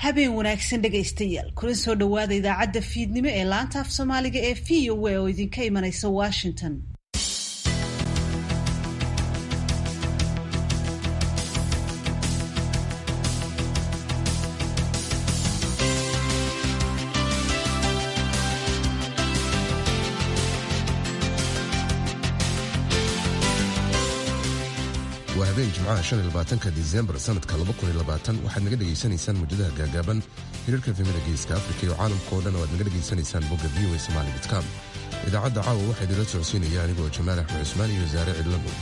habeen wanaagsan dhegaystayaal kuna soo dhowaada idaacadda fiidnimo ee laanta af soomaaliga ee v o a oo idinka imanaysa washington waa habeen jimcaha shan iyo labaatanka disembar sanadka laba kun iyo labaatan waxaad naga dhegaysanaysaan muujadaha gaagaaban hirarka efemada geeska afrika iyo caalamka oo dhan oo aad naga dhegaysanaysaan bogga v o a somali dotcom idaacadda caawa waxaa idinla socodsiinaya anigoo jamaal axmed cusmaan iyo wasaare cidlamo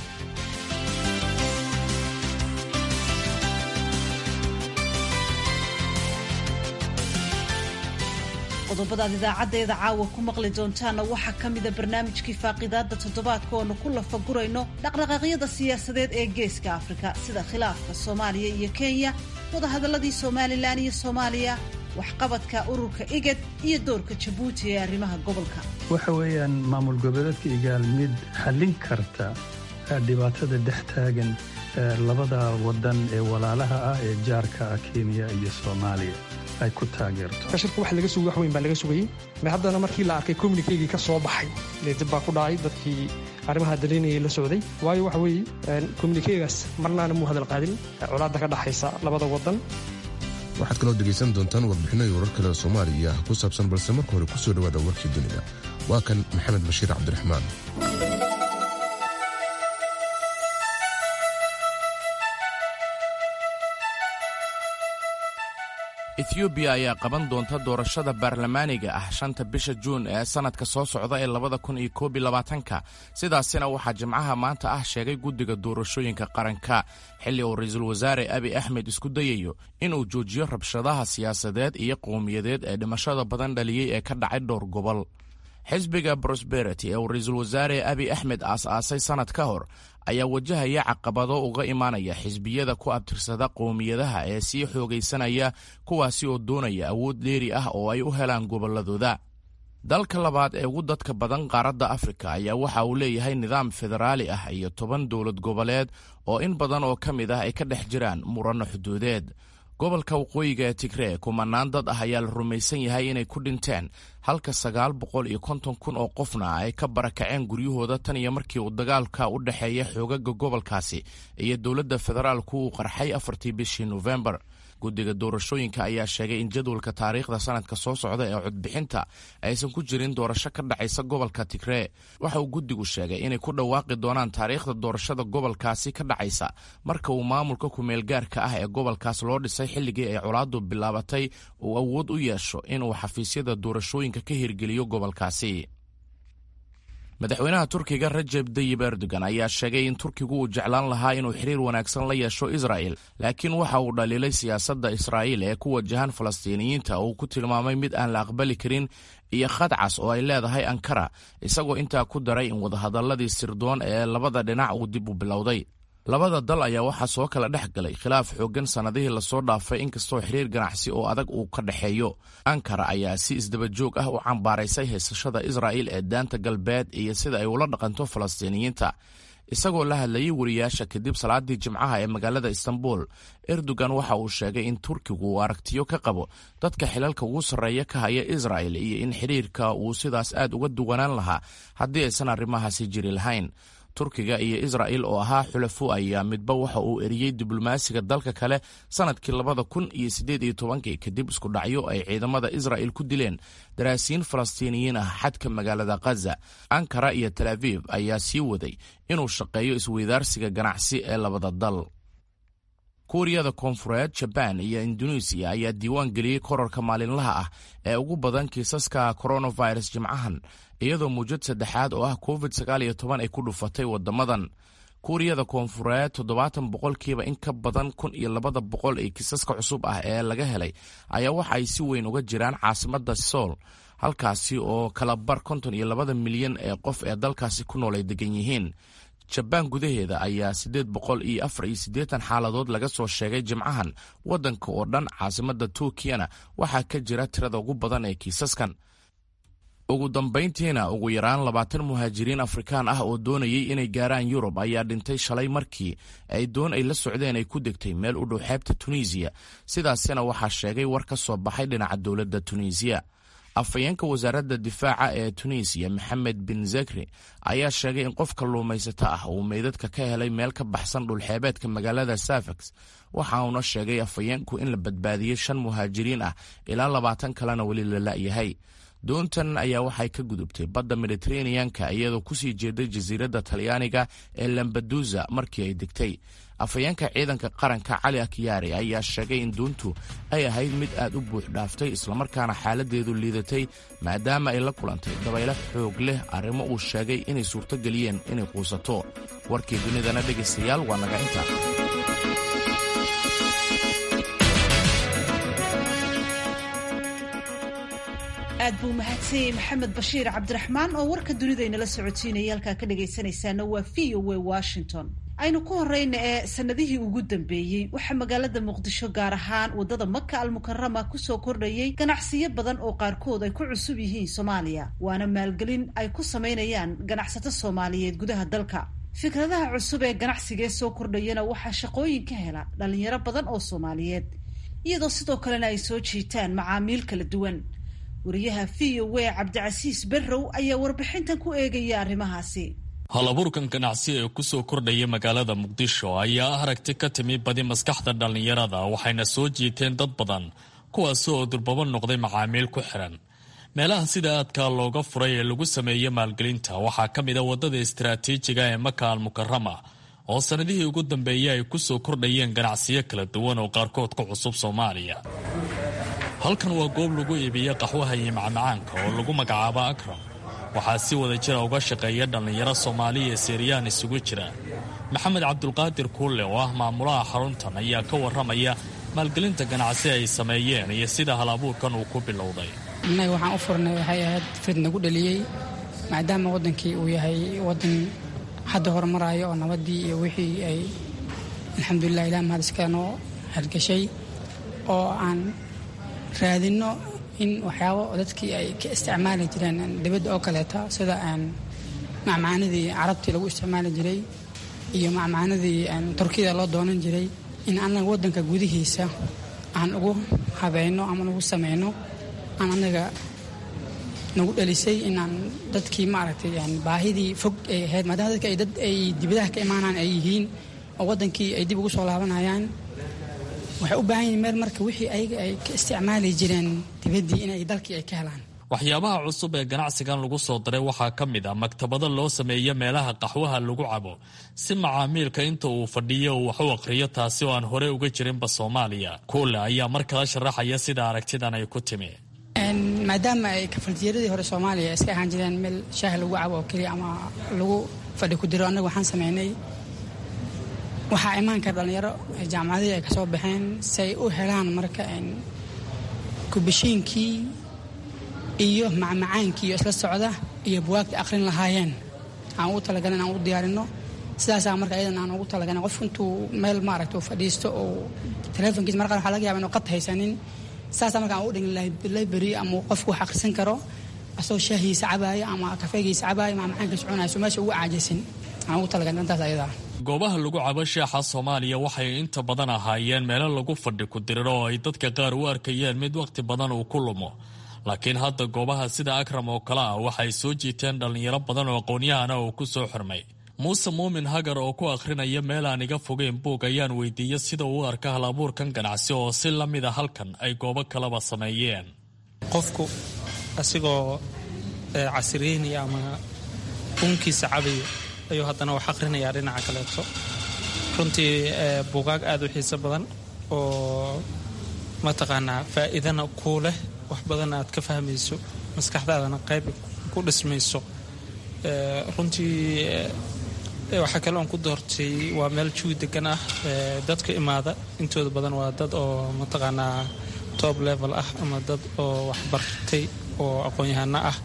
qodobadaad idaacaddeeda caawa ku maqli doontaana waxaa ka mida barnaamijkii faaqidaadda toddobaadka oonu ku lafagurayno dhaqdhaqaaqyada siyaasadeed ee geeska afrika sida khilaafka soomaaliya iyo kenya wadahadalladii somalilan iyo soomaaliya waxqabadka ururka igad iyo doorka jabuuti ee arrimaha gobolka waxa weeyaan maamul goboleedka igaal mid xallin karta dhibaatada dhex taagan labada wadan ee walaalaha ah ee jaarka ah kenya iyo soomaaliya ay ku taageerto shirka wax laga sugay wax weyn baa laga sugayey ma haddana markii la arkay communikeygii ka soo baxay dib baa ku dhacay dadkii arrimaha dalaynayay la socday waayo waxa weeye communikeygaas marnaana muu hadal qaadin colaadda ka dhaxaysa labada wadan waxaad kaloo dhegaysan doontaan warbixino iyo warar kale oo soomaaliya ku saabsan balse marka hore ku soo dhowaada warkii dunida waa kan maxamed bashiir cabdiraxmaan ethoobiya ayaa qaban doonta doorashada baarlamaaniga ah shanta bisha juun ee sannadka soo socda ee labada kun iyo koob iyo labaatanka sidaasina waxaa jimcaha maanta ah sheegay guddiga doorashooyinka qaranka xilli uu ra-iisul wasaare abi axmed isku dayayo inuu joojiyo rabshadaha siyaasadeed iyo qowmiyadeed ee dhimashada badan dhaliyey ee ka dhacay dhowr gobol xisbiga prosperity ee uu ra-iisul wasaare abi axmed aas-aasay sannad ka hor ayaa wajahaya caqabado uga imaanaya xisbiyada ku abtirsada qowmiyadaha ee sii xoogaysanaya kuwaasi oo doonaya awood dheeri ah oo ay u helaan gobolladooda dalka labaad ee ugu dadka badan qaaradda afrika ayaa waxa uu leeyahay nidaam federaali ah iyo toban dowlad goboleed oo in badan oo ka mid ah ay ka dhex jiraan muranno xuduudeed gobolka waqooyiga ee tigree kumanaan dad ah ayaa la rumaysan yahay inay ku dhinteen halka sagaal boqol iyo konton kun oo qofna ay ka barakaceen guryahooda tan iyo markii uu dagaalka u dhexeeya xoogaga gobolkaasi iyo dowladda federaalku uu qarxay afartii bishii nofembar guddiga doorashooyinka ayaa sheegay in jadwalka taariikhda sanadka soo socda ee codbixinta aysan ku jirin doorasho ka dhacaysa gobolka tigree waxa uu guddigu sheegay inay ku dhawaaqi doonaan taariikhda doorashada gobolkaasi ka dhacaysa marka uu maamulka kumeelgaarka ah ee gobolkaas loo dhisay xilligii ay colaadu bilaabatay uu awood u yeesho inuu xafiisyada doorashooyinka ka hirgeliyo gobolkaasi madaxweynaha turkiga rajeb dayib erdogan ayaa sheegay in turkigu uu jeclaan lahaa inuu xiriir wanaagsan la yeesho israa'el laakiin waxa uu dhaliilay siyaasadda israa'iil ee ku wajahan falastiiniyiinta uu ku tilmaamay mid aan la aqbali karin iyo khadcas oo ay leedahay ankara isagoo intaa ku daray in wadahadalladii sirdoon ee labada dhinac uu dib u bilowday labada dal ayaa waxaa soo kala dhex galay khilaaf xooggan sannadihii lasoo dhaafay inkastoo xiriir ganacsi oo adag uu ka dhexeeyo ankara ayaa si isdabajoog ah u cambaaraysay haysashada israa'il ee daanta galbeed iyo sida ay ula dhaqanto falastiiniyiinta isagoo la hadlayay wariyaasha kadib salaadii jimcaha ee magaalada istanbul erdogan waxa uu sheegay in turkigu uu aragtiyo ka qabo dadka xilalka ugu sarreeya ka haya israa'el iyo in xidhiirka uu sidaas aad uga duwanaan lahaa haddii aysan arrimahaasi jiri lahayn turkiga iyo israa'il oo ahaa xulafo ayaa midba waxa uu eriyey diblomaasiga dalka kale sannadkii labada kun iyo siddeed iyo tobankii kadib isku dhacyo ay ciidamada israa'il ku dileen daraasiin falastiiniyiin ah xadka magaalada khaza ankara iyo tel aviv ayaa sii waday inuu shaqeeyo isweydaarsiga ganacsi ee labada dal kuuriyada koonfureed jabaan iyo induneisiya ayaa diiwaan geliyey korarka maalinlaha ah ee ugu badan kiisaska coronavirus jimcahan iyadoo muujad saddexaad oo ah covid sagaal iyo toban ay ku dhufatay wadamadan kuuriyada koonfureed toddobaatan boqolkiiba in ka badan kun iyo labada boqol ee kiisaska cusub ah ee laga helay ayaa waxa ay si weyn uga jiraan caasimada sool halkaasi oo kala bar konton iyo labada milyan ee qof ee dalkaasi ku nool ay degan yihiin jabaan gudaheeda ayaa siddeed boqol iyo afar iyo siddeetan xaaladood laga soo sheegay jimcahan waddanka oo dhan caasimada turkiyana waxaa ka jira tirada ugu badan ee kiisaskan ugu dambayntiina ugu yaraan labaatan muhaajiriin afrikaan ah oo doonayay inay gaaraan yurub ayaa dhintay shalay markii ay doon ay la socdeen ay ku degtay meel u dhow xeebta tunisiya sidaasina waxaa sheegay war ka soo baxay dhinaca dowladda tunisiya afhayeenka wasaaradda difaaca ee tunisiya maxamed bin zakri ayaa sheegay in qof kalluumaysato ah uu meydadka ka helay meel ka baxsan dhulxeebeedka magaalada safax waxa uuna sheegay afhayeenku in la badbaadiyey shan muhaajiriin ah ilaa labaatan kalena weli la la'yahay doontan ayaa waxay ka gudubtay badda mediteraneanka iyadoo kusii jeeday jasiiradda talyaaniga ee lambadusa markii ay degtay afhayeenka ciidanka qaranka cali akyaari ayaa sheegay in doontu ay ahayd mid aad u buux dhaaftay islamarkaana xaaladeedu liidatay maadaama ay la kulantay dabaylo xoog leh arrimo uu sheegay inay suurtogeliyeen inay quusato warkii dunidana dhegaystayaal waa naga inta aad buu mahadsanyey maxamed bashiir cabdiraxmaan oo warka dunida inala socotiinaya halkaa ka dhagaysanaysaana waa v o w washington aynu ku horeyna ee sanadihii ugu dambeeyey waxaa magaalada muqdisho gaar ahaan wadada maka almukarama kusoo kordhayay ganacsiyo badan oo qaarkood ay ku cusub yihiin soomaaliya waana maalgelin ay ku samaynayaan ganacsato soomaaliyeed gudaha dalka fikradaha cusub ee ganacsigee soo kordhayana waxaa shaqooyin ka hela dhalinyaro badan oo soomaaliyeed iyadoo sidoo kalena ay soo jiitaan macaamiil kala duwan wariyaha v o w cabdicasiis berrow ayaa warbixintan ku eegaya arrimahaasi halabuurkan ganacsi ee kusoo kordhaya magaalada muqdisho ayaa ah aragti ka timi badi maskaxda dhallinyarada waxayna soo jiiteen dad badan kuwaasi oo durbabo noqday macaamiil ku xiran meelaha sida aadka looga furay ee lagu sameeyey maalgelinta waxaa ka mid a waddada istaraatiijiga ee maka almukarama oo sannadihii ugu dambeeyey ay kusoo kordhayeen ganacsiyo kala duwan oo qaarkood ku cusub soomaaliya halkan waa goob lagu iibiya qaxwaha iyo macmacaanka oo lagu magacaabo akram waxaa si wada jira uga shaqeeya dhallinyaro soomaaliya ee siiriyaan isugu jira maxamed cabdulqaadir kuulle oo ah maamulaha xaruntan ayaa ka warramaya maalgelinta ganacsi ay sameeyeen iyo sida hal abuurkan uu ku bilowday innaga waxaan u furnay waxay ahayd frid nagu dhaliyey maadaama waddankii uu yahay waddan hadda horumaraayo oo nabaddii iyo wixii ay alxamdulilah ilah mahad iskale noo hargashay oo aan raadinno in waxyaabo dadkii ay ka isticmaali jireen dibadda oo kaleeta sida macmacaanadii carabtii lagu isticmaali jiray iyo macmacaanadii turkiyada loo doonan jiray in annaga waddanka gudihiisa aan ugu habayno ama ugu samayno aan annaga nagu dhalisay inaan dadkii maaragtay baahidii fog ay ahayd maadaama dadka ay dad ay dibadaha ka imaanaan ay yihiin oo waddankii ay dib ugu soo laabanayaan waxay u baahan yihin meel marka wixii ayaga ay ka isticmaali jireen dibaddii inay dalkii ay ka helaan waxyaabaha cusub ee ganacsigan lagu soo daray waxaa ka mid ah maktabado loo sameeyo meelaha qaxwaha lagu cabo si macaamiilka inta uu fadhiyo uu wax u aqhriyo taasi oo aan horey uga jirinba soomaaliya kuule ayaa mar kala sharaxaya sida aragtidan ay ku timi maadaama ay kafaltiyaradii hore soomaaliya iska ahaan jireen meel shaah lagu cabo oo keliya ama lagu fadhi ku diro annaga waxaan sameynay waxaa imaan kara dhallinyaro jaamacadihii ay ka soo baxeen si ay u helaan marka kubashiinkii iyo macmacaankii iyo isla socda iyo buwaagta akhrin lahaayeen aan ugu talagalin aan u diyaarino sidaasaa marka ayadan aan ugu talagalin qof intuu meel maaragta uu fadhiisto oo telefonkiisa mar qaar waxaa laga yaba inuu qad haysanin sidaasaa marka aan ugu dhigin library ama qofku wax akhrisan karo asagoo shaahiisa cabaaya ama kafeegiisa cabaaya macmacaankiisa cunayso meesha ugu caajisin aan ugu talagalin intaas ayadaa goobaha lagu cabo sheexa soomaaliya waxay inta badan ahaayeen meelo lagu fadhi ku diriro oo ay dadka qaar u arkayeen mid wakhti badan uu ku lumo laakiin hadda goobaha sida akram oo kale ah waxay soo jiiteen dhallinyaro badan oo aqoonyahana uu ku soo xirmay muuse muumin hagar oo ku akhrinaya meel aan iga fogeyn buug ayaan weydiiyey sida uu arka hal abuurkan ganacsi oo si la mid a halkan ay goobo kaleba sameeyeen qofku asigoo casriyeynaya ama unkiisa cabayo ayuu haddana wax akhrinayaa dhinaca kaleeto runtii buugaag aada u xiiso badan oo mataqaanaa faa'iidana kuu leh wax badan aad ka fahmayso maskaxdaadana qayb ku dhismayso runtii waxaa kale oon ku doortay waa meel juwi degan ah dadka imaada intooda badan waa dad oo mataqaanaa top level ah ama dad oo waxbartay oo aqoon-yahano ah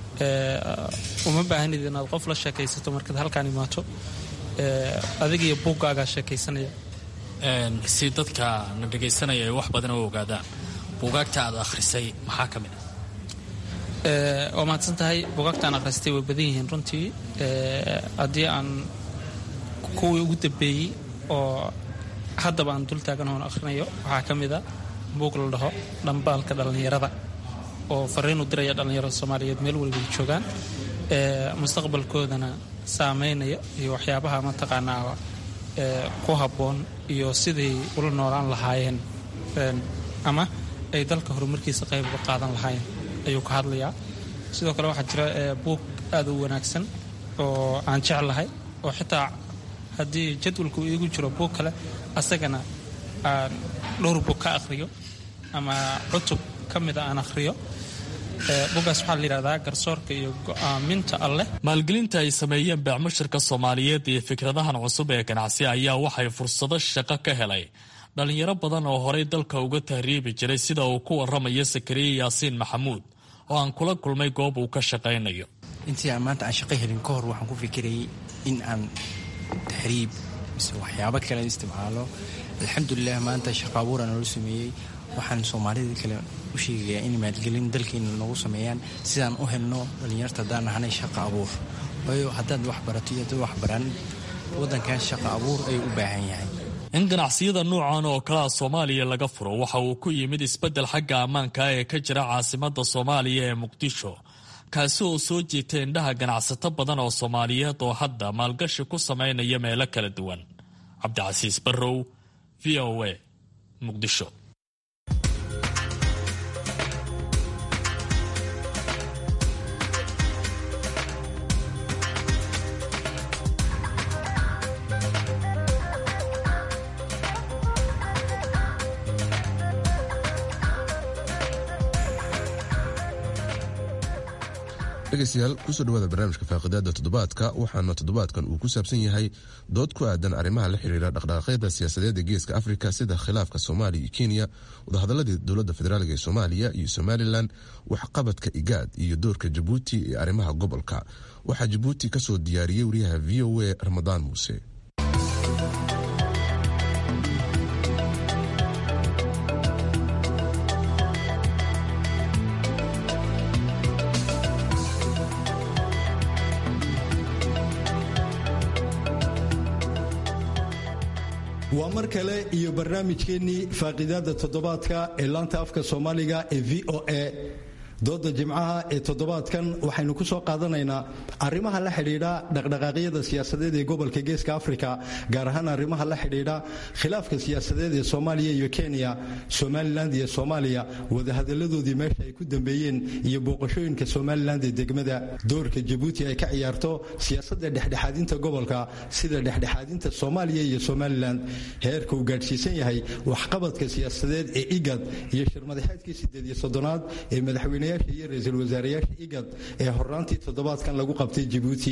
uma baahanid inaad qof la sheekaysato markaad halkaan imaato adigiyo buuggaagaa sheekaysanaya si dadka na dhegaysanaya ay wax badan u ogaadaan buugaagta aad akhrisay maxaa ka mid waa mahadsan tahay bugaagtaan akhristay way badan yihiin runtii haddii aan kuwii ugu dambeeyey oo haddaba aan dul taagan oon akhrinayo waxaa ka mid a buug la dhaho dhambaalka dhallinyarada oo fariin u diraya dhallinyarada soomaaliyeed meel walbay joogaan mustaqbalkoodana saameynaya iyo waxyaabaha mataqaanaa ku habboon iyo siday ula noolaan lahaayeen ama ay dalka horumarkiisa qayb uga qaadan lahaayeen ayuu ka hadlayaa sidoo kale waxaa jira buug aad u wanaagsan oo aan jeclahay oo xitaa haddii jadwalku iigu jiro buug kale asagana aan dhowr buug ka akhriyo ama cutub ka mida aan akhriyo bugaas waxaa la yidhahdaa garsoorka iyo go'aaminta alleh maalgelinta ay sameeyeen beecmushirka soomaaliyeed iyo fikradahan cusub ee ganacsi ayaa waxay fursado shaqo ka helay dhallinyaro badan oo horay dalka uga tahriibi jiray sida uu ku waramayo sakariye yaasiin maxamuud oo aan kula kulmay goob uu ka shaqaynayo intii aan maanta aan shaqo helin ka hor waxaan ku fikirayay in aan tahriib mise waxyaabo kale isticmaalo alxamdulilah maanta shaqo abuura noola sameeyey waxaan soomaalida kale u sheegayaa in maalgelin dalkeena noogu sameeyaan sidaan u helno dhallinyarta haddaan nahanay shaqa abuur waayo haddaad wax barato iyo haddaad wax baran waddankan shaqa abuur ayuu u baahan yahay in ganacsiyada nuucan oo kalea soomaaliya laga furo waxa uu ku yimid isbeddel xagga ammaanka ee ka jira caasimadda soomaaliya ee muqdisho kaasi oo soo jiita indhaha ganacsato badan oo soomaaliyeed oo hadda maalgashi ku samaynaya meelo kala duwan cabdicasiis barrow v o a muqdisho dhegeystayaal kusoo dhawaada barnaamijka faaqidaada toddobaadka waxaana toddobaadkan uu ku saabsan yahay dood ku aadan arrimaha la xiriira dhaqdhaqaaqyada siyaasadeed ee geeska afrika sida khilaafka soomaaliya iyo kenya wadahadaladii dowladda federaalk ee soomaaliya iyo somalilan waxqabadka igaad iyo doorka jabuuti ee arrimaha gobolka waxaa jabuuti kasoo diyaariyey wariyaha v o a ramadaan muuse waa mar kale iyo barnaamijkeennii faaqidaada toddobaadka ee laanta afka soomaaliga ee v o a dooda jimcaha ee toddobaadkan waxaynu ku soo qaadanaynaa arrimaha la xidhiidha dhaqdhaqaaqyada siyaasadeed ee gobolka geeska afrika gaar ahaan arrimaha la xidhiidha khilaafka siyaasadeed ee soomaaliya iyo kenya somalilan iyo soomaaliya wadahadaladoodii meesha ay ku dambeeyeen iyo booqashooyinka somalilan ee degmada doorka jabuuti ay ka ciyaarto siyaasadda dhexdhexaadinta gobolka sida dhexdhexaadinta soomaaliya iyo somalilan heerka uu gaadhsiisan yahay waxqabadka siyaasadeed ee igad iyo shirmadaxeedkii sideed iyo soddonaad ee madaxweyne iyo ra-iisul wasaareyaasha igad ee horaantii toddobaadkan lagu qabtay jabuuti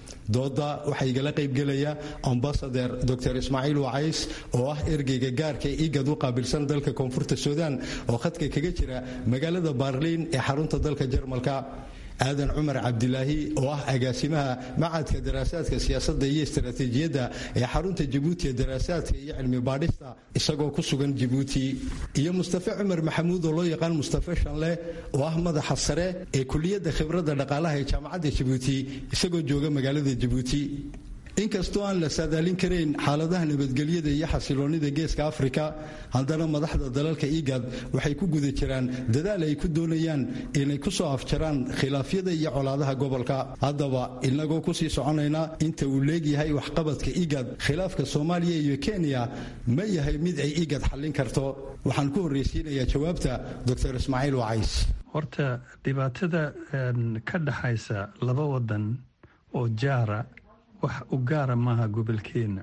dooda waxaa igala qaybgelaya ambasader dor ismaaciil wacays oo ah ergeyga gaarka ee igad u qaabilsan dalka koonfurta suudaan oo khadka kaga jira magaalada baarliin ee xarunta dalka jarmalka aadan cumar cabdilaahi oo ah agaasimaha macadka daraasaadka siyaasadda iyo istaraatiijiyadda ee xarunta jabuuti ee daraasaadka iyo cilmi baadhista isagoo ku sugan jabuuti iyo mustafe cumar maxamuud oo loo yaqaan mustafe shanle oo ah madaxa sare ee kuliyadda khibradda dhaqaalaha ee jaamacadda jabuuti isagoo jooga magaalada jabuuti inkastoo aan la saadaalin karayn xaaladaha nabadgelyada iyo xasiloonnida geeska afrika haddana madaxda dalalka igad waxay ku guda jiraan dadaal ay ku doonayaan inay ku soo afjaraan khilaafyada iyo colaadaha gobolka haddaba inagoo kusii soconayna inta uu leegyahay waxqabadka igad khilaafka soomaaliya iyo kenya ma yahay mid ay igad xallin karto waxaan ku horreysiinayaa jawaabta dor ismaaciil wacays horta dhibaatada ka dhaxaysa laba wadan oo jaara wax u gaara maaha gobolkeenna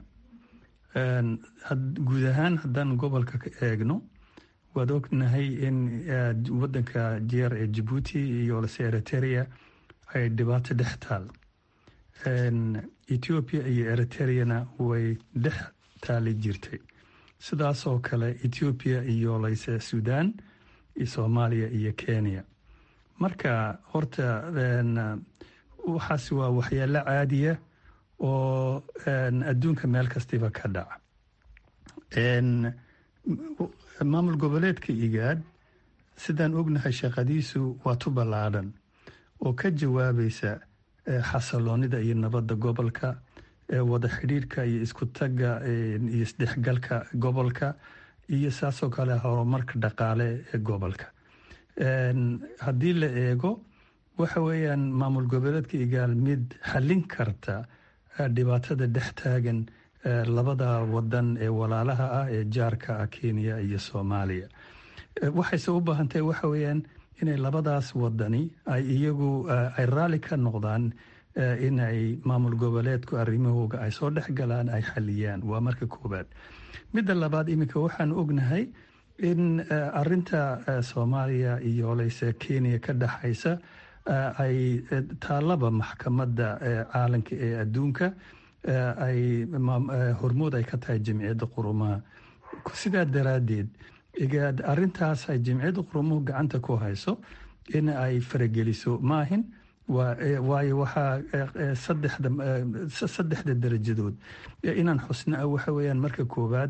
guud ahaan haddaan gobolka ka eegno waad ognahay in wadanka jeer ee jabuuti iyo lase eriteria ay dhibaato dhex taal ethoobiya iyo eriteriyana way dhex taali jirtay sidaasoo kale ethoobiya iyo layse suudaan iyo soomaaliya iyo kenya marka horta waxaas waa waxyaalo caadiya oo adduunka meel kastiba ka dhaca maamul goboleedka igaad sidaan ognahay shaqadiisu waa tu ballaadhan oo ka jawaabaysa xasiloonida iyo nabadda gobolka wada xidhiirka iyo isku tagga iyo isdhexgalka gobolka iyo saasoo kale horumarka dhaqaale ee gobolka haddii la eego waxa weeyaan maamul goboleedka igaal mid xallin karta dhibaatada dhex taagan labada wadan ee walaalaha ah ee jaarka ah kenya iyo soomaaliya waxayse u baahan tahay waxa weeyaan inay labadaas wadani ay iyagu ay raalli ka noqdaan inay maamul goboleedku arrimahooga ay soo dhex galaan ay xaliyaan waa marka koowaad midda labaad iminka waxaan ognahay in arinta soomaaliya iyo oleyse kenya ka dhexaysa ay taalaba maxkamadda caalamka ee adduunka ay hormood ay ka tahay jamciyadda qurumaha sidaa daraaddeed arintaas ay jamciyadda qurumuhu gacanta ku hayso in ay farageliso maahin waayo waxaa saddexda darajadood inaan xusna waxa weyaan marka koowaad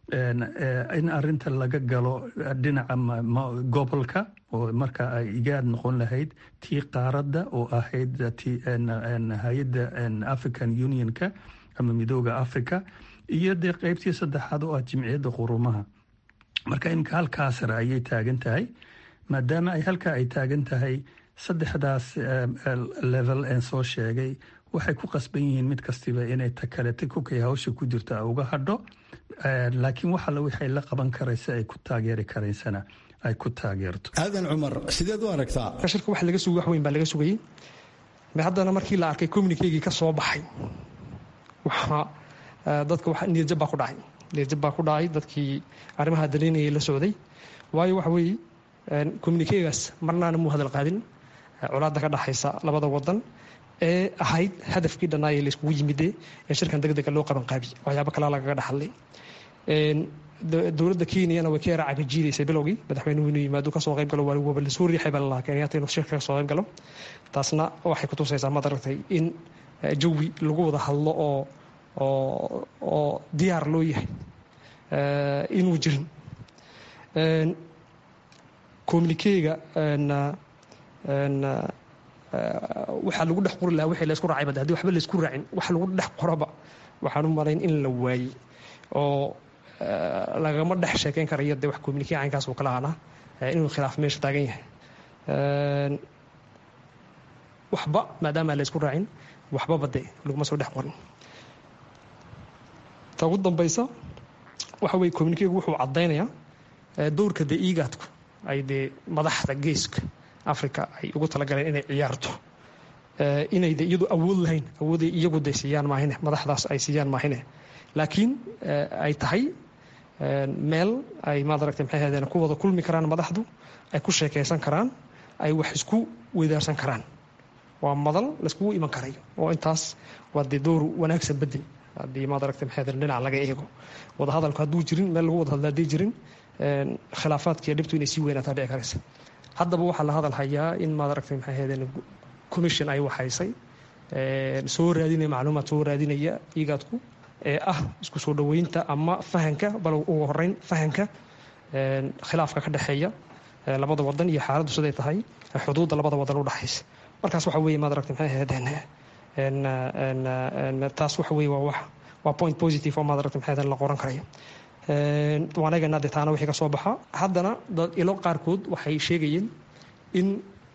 in arinta laga galo dhinaca gobolka oo marka ay igaad noqon lahayd tii qaaradda oo ahayd hay-adda african unionka ama midooda africa iyo dee qeybtii saddexaad oo ah jimciyadda qurumaha marka iminka halkaa sare ayay taagan tahay maadaama ay halkaa ay taagan tahay saddexdaas level en soo sheegay waxay ku qasban yihiin mid kastiba inay takalete kukay hawsha ku jirta uga hadho laakiin wax alle waxay la qaban karaysa ay ku taageeri karaysana ay ku taageerto aadan cumar sideed u aragtaa shirka wax laga sugay wax weyn baa laga sugayey haddana markii la arkay communikeygii ka soo baxay waxaa dadka niyadjab baa ku dhacay niyadjab baa ku dhacay dadkii arrimaha daliinayay la socday waayo waxa weeye communikegaas marnaana muu hadal qaadin colaadda ka dhaxaysa labada wadan ee ahayd hadafkii dhanaaye layskugu yimide ee shirkan degdega loo qaban qaabi waxyaabo kalaa lagaga dhaxadlay dowladda kenyana way ka yara cagajiidaysay bilowgii madaxweynuhu inuu yimaado kasoo qayb galo waba lasoo riixay baa lalahaa kenyaata inuu shirka kasoo qayb galo taasna waxay ku tusaysaa maad aragtay in jawi lagu wada hadlo oo oo oo diyaar loo yahay inuu jirin communikega waxaa lagu dhex qori lahaa wixii laysku raacay bada hadii waxba laysku raacin wax lagu dhex qoraba waxaan u malayn in la waayey oo lagama dhex sheekeyn karayo dee wax communikee caynkaas oo kala ana inuu khilaaf meesha taagan yahay waxba maadaama laysku raacin waxbaba dee laguma soo dhex qorin ta ugu dambaysa waxa weye communikegu wuxuu caddaynayaa dowrka dee iigaadku ay dee madaxda geeska africa ay ugu talagaleen inay ciyaarto inay de iyadu awood lahayn awooday iyagu de siiyaan maahine madaxdaas ay siiyaan maahine laakiin ay tahay meel ay maad aragtay maxay ahaydeen ku wada kulmi karaan madaxdu ay ku sheekaysan karaan ay wax isku weydaarsan karaan waa madal layskugu iman karayo oo intaas waa dee dowr wanaagsan bedel haddii maad aragtay maxay ahaydeen dhinac laga eego wadahadalku hadduu jirin meel lagu wada hadla haddii jirin khilaafaadkiiyo dhibtu inay sii weynaataa dhici karaysa haddaba waxaa la hadal hayaa in maad aragtay maxay ahaydeen commission ay waxaysay soo raadinaya macluumaad soo raadinaya igaadku ee ah isku soo dhoweynta ama fahanka bal ugu horeyn fahanka khilaafka ka dhexeeya labada wadan iyo xaaladdu siday tahay xuduudda labada wadan u dhexaysa markaas waxa weeye maad aragtay maxay ahaydeen taas waxa weeye waa wax waa point positive oo maad aragtay maxay ahaydeen la qoran karayo waan eegaynaa dee taana wixii ka soo baxa haddana dad ilo qaarkood waxay sheegayeen in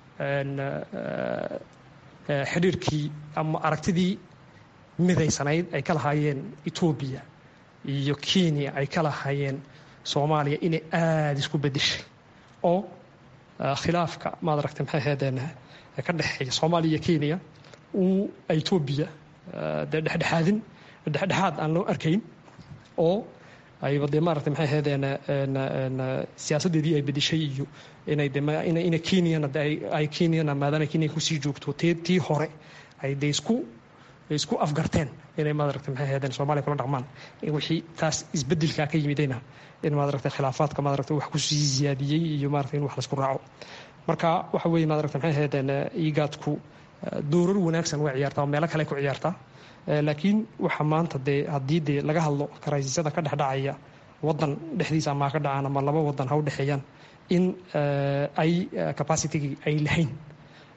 xidhiirkii ama aragtidii midaysanayd ay ka lahaayeen etoobiya iyo kenya ay ka lahaayeen soomaaliya inay aada isku bedeshay oo khilaafka maad aragtay maxay ahaydeen ka dhexeeya soomaaliya iyo kenya uu etoobiya dee dhexdhexaadin dhexdhexaad aan loo arkayn oo ayba dee maaragtay maxay ahaydeen siyaasaddeedii ay bedeshay iyo inay de ina kenyana ay kenyana maadaama kenya kusii joogto t tii hore ay de isku isku afgarteen inay maaragtay maxay ahaydeen soomaaliya kula dhaqmaan wixii taas isbedelkaa ka yimidayna in maaragtay khilaafaadka maaragtay wax kusii ziyaadiyey iyo maaragtay in wax laisku raaco marka waxa weeye maaragtay maxay ahaydeen igaadku doorar wanaagsan way ciyaartaa oo meelo kale ku ciyaartaa laakiin waxa maanta dee haddii dee laga hadlo karaysisada ka dhexdhacaya wadan dhexdiisa ama ka dhacaan ama laba wadan ha u dhexeeyaan in ay capacitygii ay lahayn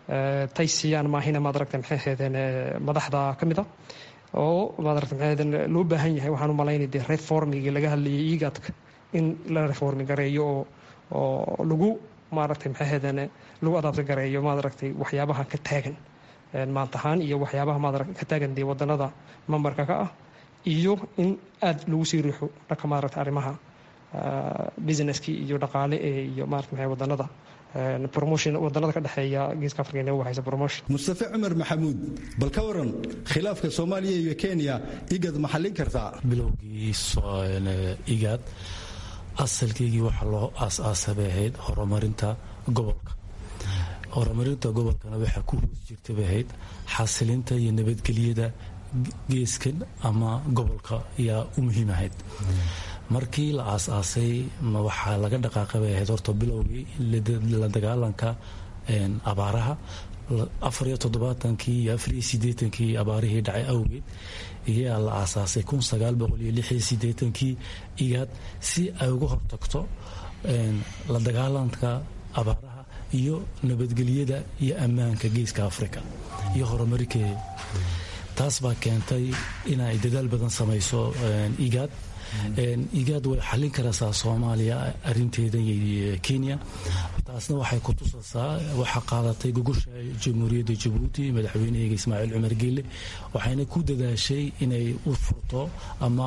tay siiyaan maahina maadaragta maxay ahaydeen madaxda ka mid a oo maadaragta maxay ahaydeen loo baahan yahay waxaan u malaynay dee reformigii laga hadlayay iigaadka in la reformi gareeyo oo oo lagu maaragtay maxay ahaydeen lagu adaabta gareeyo maadaragtay waxyaabaha ka taagan maantahaan iyo waxyaabaha maadaragta ka taagan dee wadanada mambarka ka ah iyo in aad lagu sii riixo dhanka maadaragta arrimaha businesskii iyo dhaqaale ee iyo maarata maxay wadanada promotion wadanada ka dhexeeya geeska afrika inay u haysa promotion mustafe cumar maxamuud bal ka waran khilaafka soomaaliya iyo kenya igad ma xallin kartaa bilowgii igaad asalkeygii waxaa loo aas-aasa bay ahayd horumarinta gobolka horumarinta gobolkana waxaa ku hoos jirta bay ahayd xasilinta iyo nabadgelyada geeskan ama gobolka ayaa u muhiim ahayd markii la aas-aasay waxaa laga dhaqaaqay bay ahayd horta bilowgii la dagaalanka abaaraha afariyo toddobaatankii iyo afariyo sideetankii abaarihii dhacay awgeed iyaa la aasaasay kun sagaal boqol iyo lixiyo sideetankii igaad si ay uga hortagto la dagaalanka abaaraha iyo nabadgelyada iyo ammaanka geeska afrika iyo horumarikeeda taas baa keentay inay dadaal badan samayso igaad igaad way xallin karaysaa soomaaliya arinteeda iyo kenya taasna waxay ku tusaysaa waxaa qaadatay gogosha jamhuuriyadda jabuuti madaxweyneheyga ismaaciil cumar geelle waxayna ku dadaashay inay u furto ama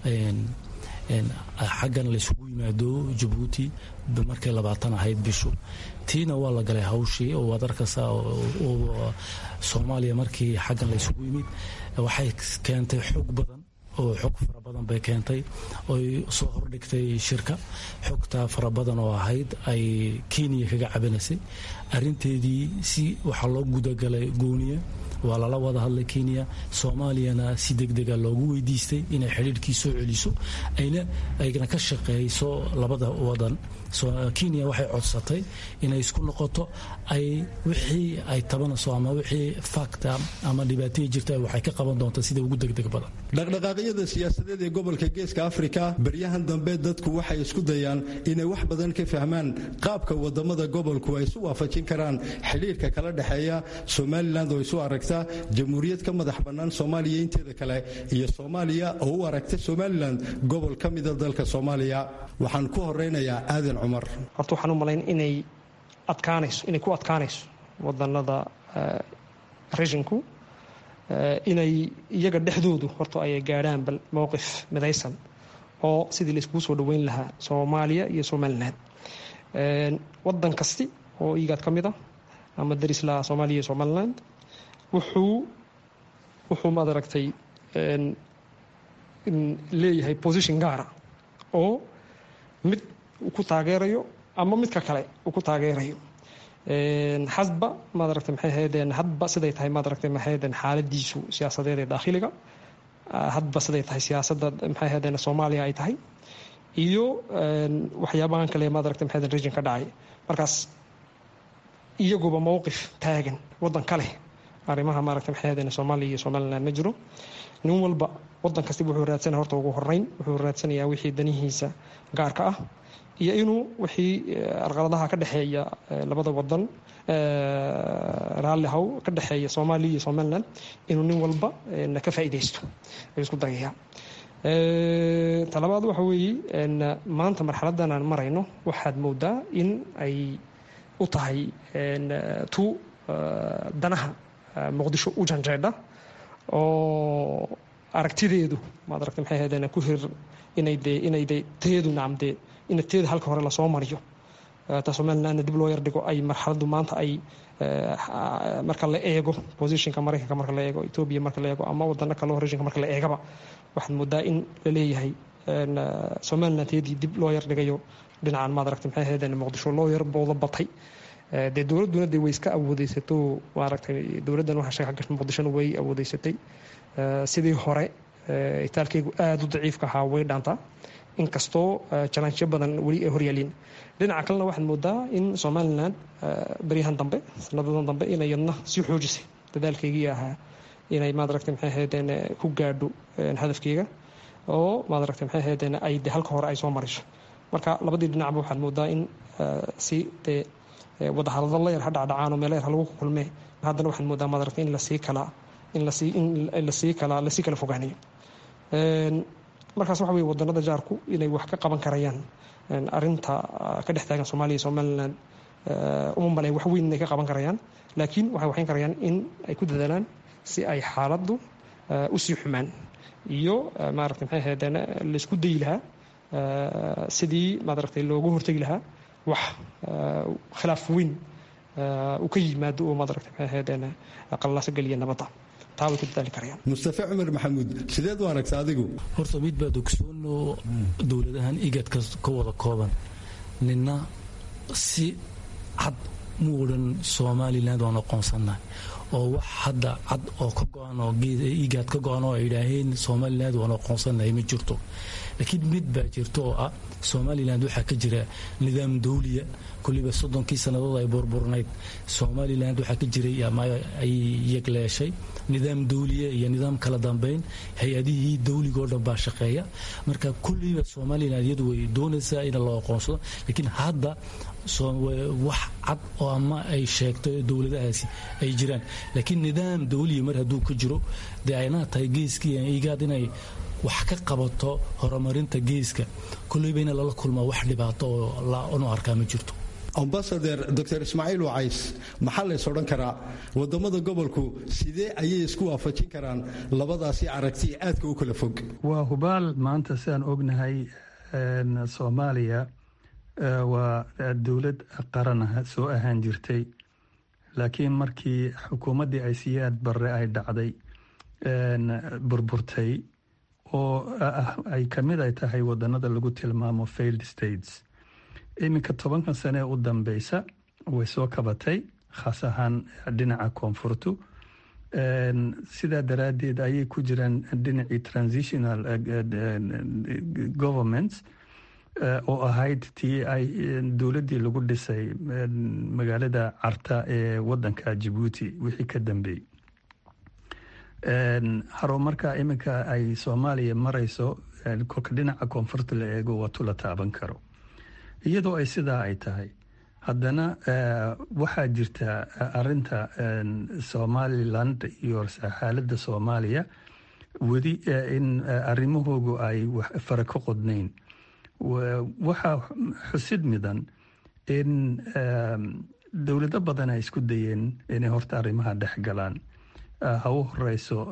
xaggan laysugu yimaado jabuuti markay labaatan ahayd bishu tiina waa la galay hawshii oo waad arkaysaa soomaaliya markii xaggan laysugu yimid waxay keentay xoog badan oo xog fara badan bay keentay oy soo hordhigtay shirka xogtaa fara badan oo ahayd ay kenya kaga cabinaysay arinteedii si waxaa loo gudagalay gooniya waa lala wada hadlay kenya soomaaliyana si degdega loogu weydiistay inay xidhiirhkii soo celiso ayna ka shaqeeyso labada wadan kenya waxay codsatay inay isku noqoto ay wixii ay tabanayso ama wixii fakta ama dhibaataya jirta waxay ka qaban doontaa sida ugu degdeg badan dhaqdhaqaaqyada siyaasadeed ee gobolka geeska afrika baryahan dambe dadku waxay isku dayaan inay wax badan ka fahmaan qaabka wadamada gobolku ay isu waafajin karaan xidhiirka kala dhexeeya somalilan oo isu aragta jamhuuriyad ka madax bannaan soomaaliya inteeda kale iyo soomaaliya oo u aragta somalilan gobol ka mida dalka soomaaliya waxaan ku horeynayaa aadan cumar horta waxaan u malayn inay adkaanayso inay ku adkaanayso wadanada rejinku inay iyaga dhexdoodu horta ay gaadhaan bal mowqif midaysan oo sidii la iskugu soo dhoweyn lahaa soomaaliya iyo somalilan wadan kasti oo igaad ka mid ah ama daris lahaa soomaaliya iyo somaliland wuxuu wuxuu maad aragtay leeyahay position gaara oo mid uu ku taageerayo ama midka kale uu ku taageerayo xasba maad aragtay maxay ahaydeen hadba siday tahay maad aragtay maxay ahaydeen xaaladiisu siyaasadeed ee daakhiliga hadba siday tahay siyaasadda maxay ahaydeen soomaaliya ay tahay iyo waxyaabahan kale maad aragtay maxay ahaydeen region ka dhacay markaas iyaguba mowqif taagan waddan kale arrimaha maaragtay maxay ahaydeen soomaaliya iyo somaliland ma jiro nin walba waddan kastiba wuxuu raadsanaya horta ugu horeyn wuxuu raadsanayaa wixii danihiisa gaarka ah iyo inuu wixii arqaladaha ka dhexeeya labada wadan raalli haw ka dhexeeya soomaaliya iyo somaliland inuu nin walba ka faa'iidaysto ayuu isku dayaya talabaad waxa weeye maanta marxaladdan aan marayno waxaad moodaa in ay u tahay tu danaha muqdisho u janjeedha oo aragtideedu maad aragtay maxay ahaydeen ku hir inay dee inay dee teedu nacam dee in teeda halka hore lasoo mariyo ta somalilandna dib loo yardhigo ay marxaladdu maanta ay marka la eego positionka maraykanka marka la eego etoobiya marka la eego ama wadano kale oo regionka marka la eegaba waxaad moodaa in la leeyahay somaliland teedii dib loo yardhigayo dhinacan maad aragtay maxay ahaydeen muqdisho loo yar booda batay dee dowladduna dee way iska awoodeysato maaragtay dowladdan waxa sheega gasha muqdishona way awoodeysatay sidii hore itaalkaygu aada u daciifka ahaa way dhaantaa inkastoo jalansyo badan weli ay horyaalin dhinaca kalena waxaad moodaa in somalilan baryahan dambe sanadadan dambe inay yadna sii xoojisay dadaalkaygii ahaa inay maadaragtay maxay ahaydeen ku gaadho hadafkeyga oo maadaragtay maxay ahaydeen ay de halka hore ay soo mariso marka labadii dhinacba waxaad moodaa in si dee wadahadalo yar ha dhacdhacaanoo meelo yar ha lagu kulmee haddana waxaan moodaa madaragta in lasii kala in lasii in lasii kala lasii kala fogaanayo markaas waxa weye wadanada jaarku inay wax ka qaban karayaan arinta ka dhex taagan soomaaliya iyo somaliland uma malay wax weyn inay ka qaban karayaan laakiin waxay waxayn karayaan in ay ku dadaalaan si ay xaaladdu usii xumaan iyo maarata maxay ahaydeen laisku dayi lahaa sidii maaragtay looga hortegi lahaa wax khilaaf weyn uu ka yimaado oo maaragtay maxay ahaydeen qallaaso geliya nabadda taa way ku dadaali karayaan mustafe cumar maxamuud sideed u aragta adigu horta mid baa dogsoonoo dowladahan igadka ka wada kooban nina si cad mu odhan somaliland waan aqoonsannahay oo wax hadda cad oo ka go-an oo igaad ka go-an oo ay idhaaheen somaliland waan aqoonsannahay ma jirto laakiin mid baa jirto oo ah somaliland waxaa ka jira nidaam dawliya kulliba soddonkii sannadood ay burburnayd somaliland waxaa ka jiray ama ay yegleeshay nidaam dawliya iyo nidaam kala dambeyn hay-adihii dawligoo dhan baa shaqeeya marka kulliba somaliland iyadu way doonaysaa in la aqoonsado laakiin hadda wax cad oo ama ay sheegto dowladahaasi ay jiraan laakiin nidaam dawliya mar hadduu ka jiro dee aynaa tahay geeskii igaad inay wax ka qabato horumarinta geeska kulleyba in lala kulmaa wax dhibaato oo unu arkaa ma jirto ambasader dor ismaaciil wacays maxaa lays odhan karaa wadamada gobolku sidee ayay isku waafajin karaan labadaasi aragti aadka u kala fog waa hubaal maanta sidaan ognahay soomaaliya waa dowlad qaran soo ahaan jirtay laakiin markii xukuumaddii ay siyaad barre ay dhacday burburtay oo ay ka mid ay tahay wadanada lagu tilmaamo failed states iminka tobankan sane u dambeysa way soo kabatay khaas ahaan dhinaca koonfurtu sidaa daraaddeed ayay ku jiraan dhinacii transitional governments oo ahayd tii ay dowladdii lagu dhisay magaalada carta ee wadanka jabuuti wixii ka dambeeyey harumarka iminka ay soomaaliya marayso kolka dhinaca koonfurta la eego waa tula taaban karo iyadoo ay sidaa ay tahay haddana waxaa jirta arinta somaliland iyo xaaladda soomaaliya weli in arrimahoogu ay fara ka qodnayn waxaa xusid midan in dowlado badan ay isku dayeen inay horta arrimaha dhex galaan ha u horeyso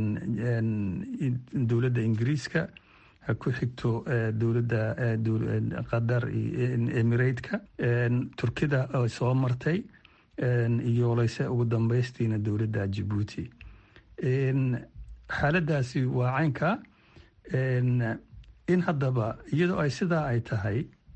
dowladda ingiriiska ha ku xigto dowladda qatar emirateka turkida oo soo martay iyo leyse ugu dambeystiina dowladda jabuuti xaaladaasi waa caynka in haddaba iyadoo ay sidaa ay tahay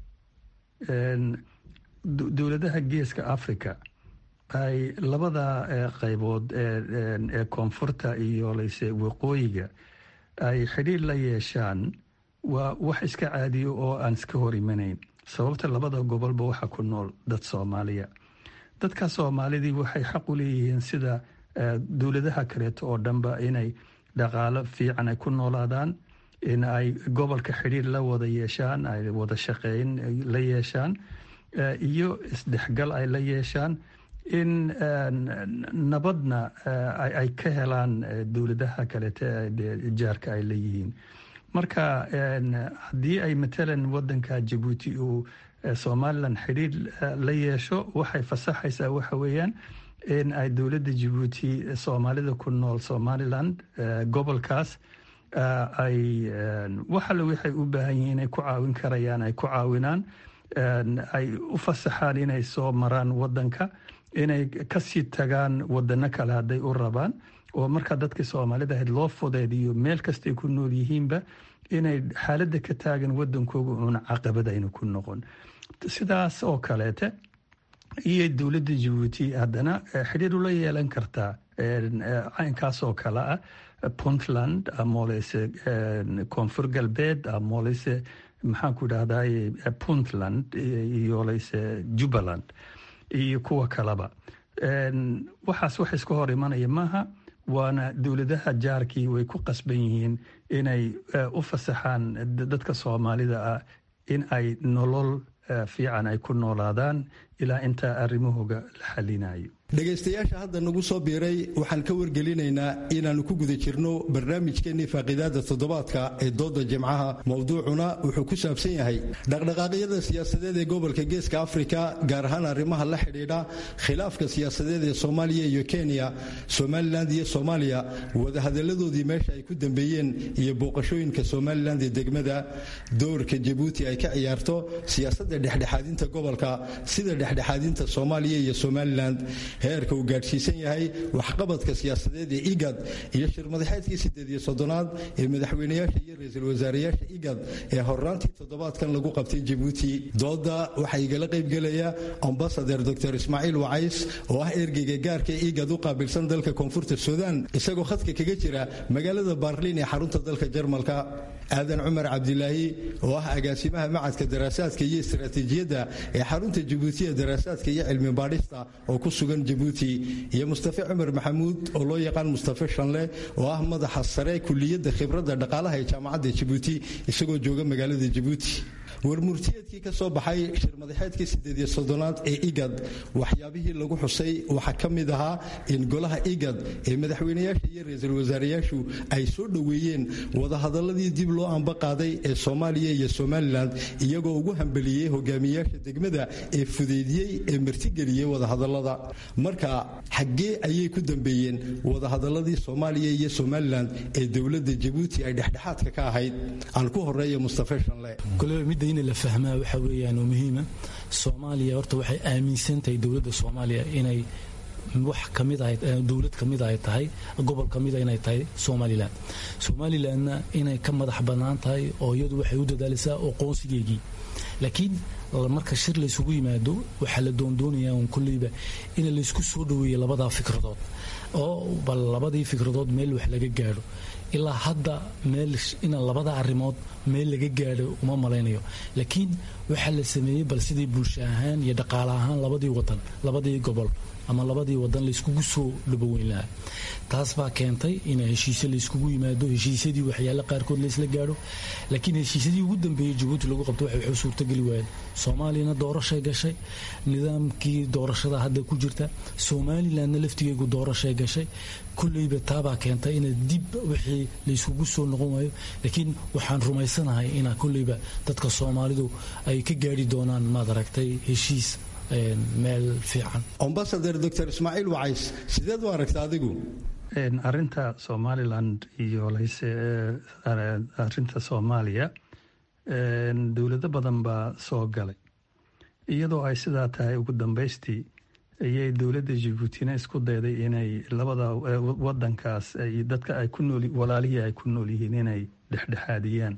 dowladaha geeska africa ay labada qaybood ee koonfurta iyo leyse waqooyiga ay xidhiir la yeeshaan waa wax iska caadiyo oo aan iska hor imanayn sababta labada gobolba waxaa ku nool dad soomaaliya dadka soomaalidii waxay xaq u leeyihiin sida dowladaha kaleeto oo dhanba inay dhaqaalo fiican ay ku noolaadaan in ay gobolka xidhiir la wada yeeshaan ay wada shaqeyn la yeeshaan iyo isdhexgal ay la yeeshaan in nabadna ay ka helaan dowladaha kaleete jaarka ay leeyihiin marka haddii ay matalan wadanka jabuuti uu somalilan xidhiir la yeesho waxay fasaxaysaa waxa weeyaan in ay dowladda jabuuti soomaalida ku nool somaliland gobolkaas ay waxale waxay u baahan yihiin inay ku caawin karayaan ay ku caawinaan ay u fasaxaan inay soo maraan wadanka inay kasii tagaan wadano kale hadday u rabaan oo markaa dadkii soomaalida ahayd loo fudeediyo meel kastay ku nool yihiinba inay xaaladda ka taagan wadankooga uuna caqabad ayna ku noqon sidaas oo kaleete iyo dowladda jabuuti haddana xidhiir ula yeelan kartaa caynkaas oo kale ah puntland amooleyse koonfur galbeed amooleyse maxaanku idhahdaye puntland iyo leyse jubbaland iyo kuwa kaleba waxaas wax iska hor imanaya maaha waana dowladaha jaarkii way ku qasban yihiin inay u fasaxaan dadka soomaalida ah in ay nolol fiican ay ku noolaadaan ilaa intaa arrimahooga la xalinayo dhegaystayaasha hadda nagu soo biiray waxaan ka wargelinaynaa inaannu ku guda jirno barnaamijkeennii faaqiidaada toddobaadka ee dooda jimcaha mowduucuna wuxuu ku saabsan yahay dhaqdhaqaaqyada siyaasadeed ee gobolka geeska afrika gaar ahaan arrimaha la xidhiidha khilaafka siyaasadeed ee soomaaliya iyo kenya somalilan iyo soomaaliya wadahadalladoodii meesha ay ku dambeeyeen iyo booqashooyinka somalilan ee degmada doorka jabuuti ay ka ciyaarto siyaasadda dhexdhexaadinta gobolka sida dhexdhexaadinta soomaaliya iyo somalilan heerka uu gaadhsiisan yahay waxqabadka siyaasadeed ee igad iyo shirmadaxeedkii sideed iyo soddonaad ee madaxweynayaasha iyo ra-iisul wasaarayaasha igad ee horraantii toddobaadkan lagu qabtay jabuuti dooda waxaa igala qaybgelaya ambasader dor ismaaciil wacays oo ah ergeyga gaarka ee igad u qaabilsan dalka koonfurta suudaan isagoo khadka kaga jira magaalada baarliin ee xarunta dalka jarmalka aadan cumar cabdilaahi oo ah agaasimaha macadka daraasaadka iyo istaraatiijiyadda ee xarunta jabuuti ee daraasaadka iyo cilmi baadhista oo ku sugan jabuuti iyo mustafe cumar maxamuud oo loo yaqaan mustafe shanle oo ah madaxa sare kuliyadda khibradda dhaqaalaha ee jaamacadda jabuuti isagoo jooga magaalada jabuuti warmurtiyeedkii ka soo baxay shirmadaxeedkii sideed iyo soddonaad ee igad waxyaabihii lagu xusay waxaa ka mid ahaa in golaha igad ee madaxweynayaasha iyo ra-iisul wasaarayaashu ay soo dhoweeyeen wadahadaladii dib loo amba qaaday ee soomaaliya iyo somalilan iyagoo ugu hambeliyey hogaamiyayaasha degmada ee fudeydiyey ee martigeliyey wadahadalada marka xaggee ayay ku dambeeyeen wadahadaladii soomaaliya iyo somalilan ee dowladda jabuuti ay dhexdhexaadka ka ahayd aan ku horeeya mustafe shanle midda in la fahmaa waxa weeyaan oo muhiima soomaaliya horta waxay aaminsan tahay dowladda soomaaliya inay wax kamid ahay dowlad kamid ay tahay gobol kamida inay tahay somalilan somalilanna inay ka madax bannaan tahay oo iyadu waxay u dadaalaysaa aqoonsigeygii laakiin marka shir laysugu yimaado waxaa la doondoonayaa un kolleyba in laysku soo dhoweeyo labadaa fikradood oo bal labadii fikradood meel wax laga gaadho ilaa hadda meel ina labada arrimood meel laga gaadho uma malaynayo laakiin waxaa la sameeyey bal sidii bulsho ahaan iyo dhaqaale ahaan labadii wadan labadii gobol ama labadii wadan layskugu soo dhaboweyn lahaa taas baa keentay in heshiise layskugu yimaado heshiisyadii waxyaale qaarkood laysla gaadho laakiin heshiisyadii ugu dambeeyey jabuuti lagu qabto waxay suurtageli waayeen soomaaliyana doorashay gashay nidaamkii doorashada hadda ku jirta somalilanna laftigeegu doorashay gashay kulleyba taabaa keentay ina dib wixii layskugu soo noqon waayo laakiin waxaan rumaysanahay ina kulleyba dadka soomaalidu ay ka gaadhi doonaan maad aragtay heshiis meel fiican ambasader dor ismaaciil wacays sideed u aragta adigu arinta somaliland iyo lase arinta soomaaliya dowlado badan baa soo galay iyadoo ay sidaa tahay ugu dambaystii ayay dowladda jabuutina isku dayday inay labada wadankaas dadka ay ku nool walaalihii ay ku nool yihiin inay dhexdhexaadiyaan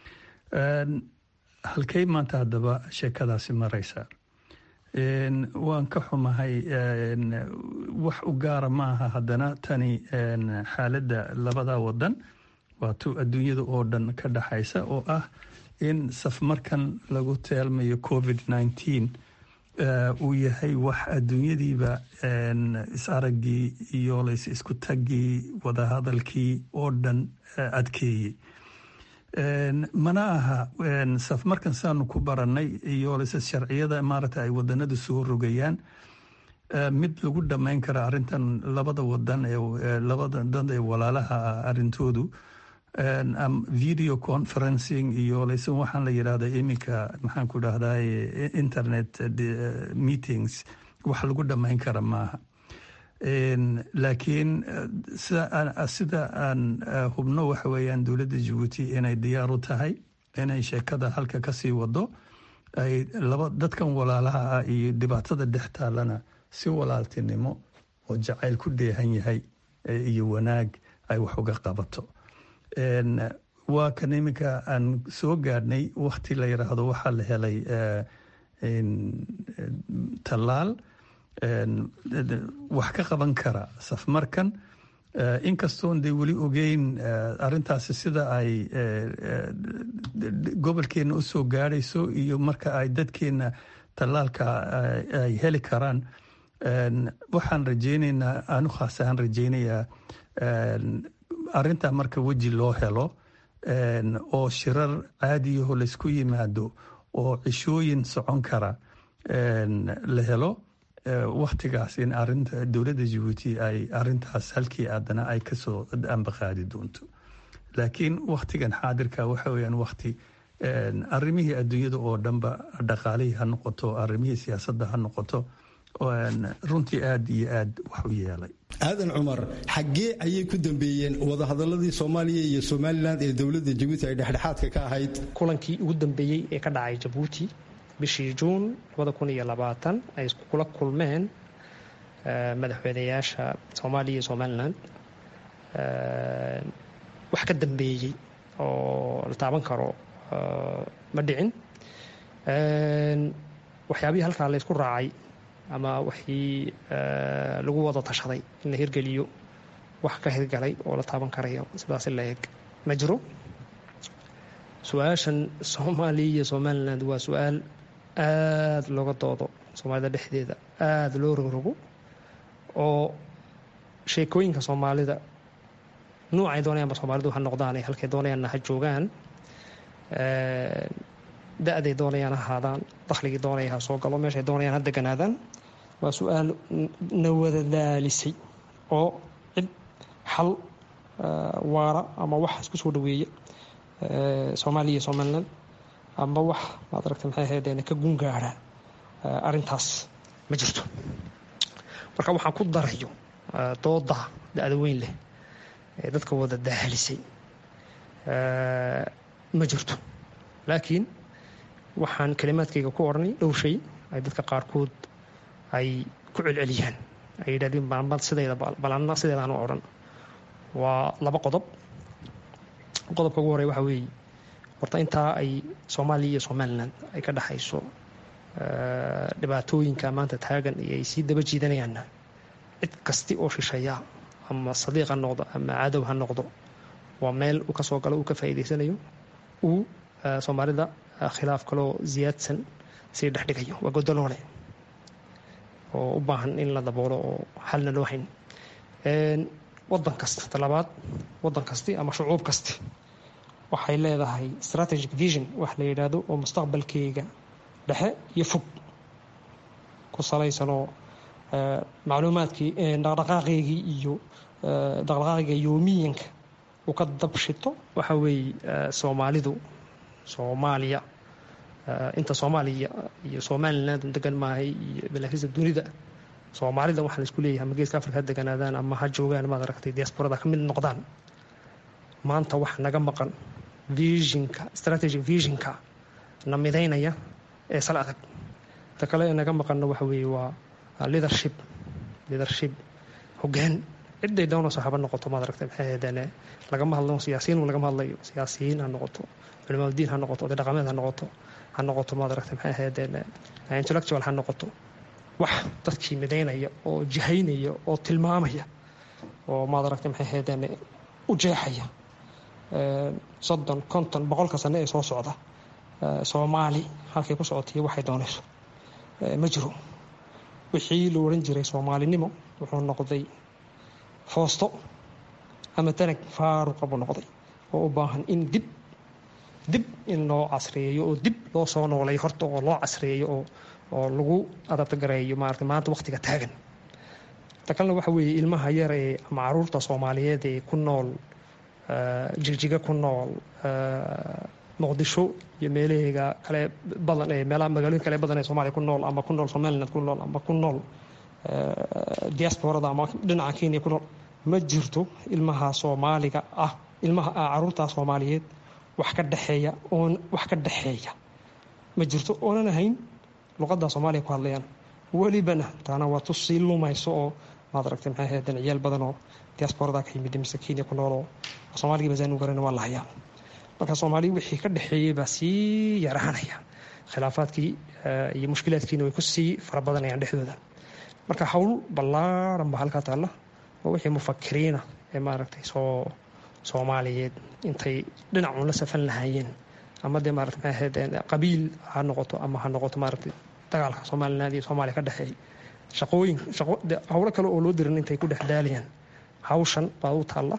halkay maanta haddaba sheekadaasi maraysaa waan ka xumahay wax u gaara maaha haddana tani xaaladda labada wadan waatuu adduunyada oo dhan ka dhaxaysa oo ah in safmarkan lagu teelmayo covid nneteen uu yahay wax adduunyadiiba is-araggii iyo lays isku taggii wadahadalkii oo dhan adkeeyey mana aha safmarkan saanu ku baranay iyo lase sharciyada maaragta ay wadanadu soo rogayaan mid lagu dhammayn kara arrintan labada wadan ee labada dad ee walaalaha ah arrintoodu video conferencing iyo lase waxaan la yidhahda iminka maxaan ku dhahdaa internet meetings wax lagu dhammayn kara maaha laakiin sida aan hubno waxa weeyaan dowladda jabuuti inay diyaar u tahay inay sheekada halka kasii wado ay laba dadkan walaalaha ah iyo dhibaatada dhex taalana si walaaltinimo oo jacayl ku dheehan yahay iyo wanaag ay wax uga qabato waa kan iminka aan soo gaadhnay wakti la yidhaahdo waxaa la helay tallaal wax ka qaban kara safmarkan inkastoon dee weli ogeyn arintaasi sida ay gobolkeenna u soo gaadhayso iyo marka ay dadkeenna tallaalka ay heli karaan waxaan rajeyneynaa anu khaas ahaan rajeynayaa arintaa marka weji loo helo oo shirar caadiyaho laysku yimaado oo cishooyin socon kara la helo waktigaas in arinta dowladda jabuuti ay arintaas halkii aadana ay kasoo ambaqaadi doonto laakiin waktigan xaadirka waxa weyaan wakti arimihii adduunyada oo dhanba dhaqaalihii ha noqoto arimihii siyaasadda ha noqoto runtii aad iyo aad wax u yeelay aadan cumar xaggee ayay ku dambeeyeen wadahadaladii soomaaliya iyo somalilan ee dowladda jabuuti ay dhexdhexaadka ka ahayd kulankii ugu dambeeyey ee ka dhacay jabuuti bishii juun ay kula kulmeen madaxweynayaasha soomaaliya iyo somalilan wax ka dambeeyey oo la taaban karo ma dhicin waxyaabihii halkaa laysku raacay ama wixii lagu wada tashaday in la hirgeliyo wax ka hirgalay oo la taaban karayo sidaas la eg ma jiro su-aashan soomaaliya iyo somaliland waa su-aal aada looga doodo soomaalida dhexdeeda aada loo rogrogo oo sheekooyinka soomaalida nuucay doonayaanba soomaalidu ha noqdaan ee halkay doonayaanna ha joogaan da-day doonayaan ha ahaadaan dakhligii doonaya ha soo galo meeshay doonayaan ha deganaadaan waa su-aal na wada daalisay oo cid xal waara ama wax isku soo dhaweeya soomaaliya iyo somaliland ama wax maad aragta maxay ahaydeen ka gungaara arrintaas ma jirto marka waxaan ku darayo dooda da-da weyn leh ee dadka wada daahalisay ma jirto laakiin waxaan kalimaadkayga ku odhanay dhowr shay ay dadka qaarkood ay ku celceliyaan ay yidhahdeen balmad sideeda balanna sideedaan u odhan waa laba qodob qodobka ugu horey waxa weeye horta intaa ay soomaaliya iyo somaliland ay ka dhexayso dhibaatooyinka maanta taagan iyo ay sii daba jiidanayaanna cid kasti oo shisheeya ama sadiiq ha noqdo ama cadow ha noqdo waa meel uu ka soo galo uu ka faa'iidaysanayo uu soomaalida khilaaf kaloo ziyaadsan sii dhexdhigayo waa godoloole oo u baahan in la daboolo oo xalna loo hayn wadan kasta talabaad wadan kasti ama shucuub kasti waxay leedahay strategic vision wax la yidhaahdo oo mustaqbalkeyga dhexe iyo fog ku salaysanoo macluumaadkii dhaqdhaqaaqeygii iyo dhaqdhaqaaqiga yoomiyanka uu ka dabshito waxa weeye soomaalidu soomaaliya inta soomaaliya iyo somaliland degan maahay iyo balaakiisa dunida soomaalida waxaa laisku leeyahay ama geeska afrika ha deganaadaan ama ha joogaan maad aragtay diasporada ka mid noqdaan maanta wax naga maqan visionka strategic visionka na midaynaya ee sal adag ta kale ee naga maqanna waxa weeye waa leadership leadership hoggaan ciday doonayso haba noqoto maad aragtay maxay ahaydeen lagama hadlo siyaasiyiin lagama hadlayo siyaasiyiin ha noqoto culimaadudiin ha noqoto oday dhaqameed ha noqoto ha noqoto maad aragtay maxay ahaydeen intellectual ha noqoto wax dadkii midaynaya oo jihaynaya oo tilmaamaya oo maad aragtay maxay ahaydeen u jeexaya soddon konton boqolka sane ee soo socda soomaali halkay ku socotiyo waxay doonayso ma jiro wixii la odhan jiray soomaalinimo wuxuu noqday foosto ama tanag faaruqa buu noqday oo u baahan in dib dib in loo casriyeeyo oo dib loo soo nooleeyo horta oo loo casriyeeyo oo oo lagu adabtagareeyo maarata maanta wakhtiga taagan ta kalena waxa weeye ilmaha yar ee ama caruurta soomaaliyeed ee ku nool jigjiga ku nool muqdisho iyo meelaheega kale badan ee meelaha magaalooyin kale badan ee soomaaliya ku nool ama ku nool somaliland ku nool ama ku nool diasporada ama dhinaca kenya ku nool ma jirto ilmaha soomaaliga ah ilmaha caruurta soomaaliyeed wax ka dhexeeya oon wax ka dhexeeya ma jirto oonan ahayn luqadda soomaaliya ku hadlayaan welibana taana waa tu sii lumayso oo maad aragtay maxay ahaydeen ciyaal badan oo diasporada ka yimid mise kenya ku nool oo soomaaligii basaan u garan waa la hayaa marka soomaaliya wixii ka dhexeeyey baa sii yaraanaya khilaafaadkii iyo mushkilaadkiina way ku sii fara badanayaan dhexdooda marka howl ballaaran baa halkaa taalla oo wixii mufakiriina ee maaragtay soo soomaaliyeed intay dhinacuun la safan lahaayeen ama dee maarata maxay ahayd qabiil ha noqoto ama ha noqoto maaragtay dagaalka somaliland iyo soomaaliya ka dhexeeya shaqooyin shaqo howlo kale oo loo dirin intay ku dhex daalayaan hawshan baa u taalla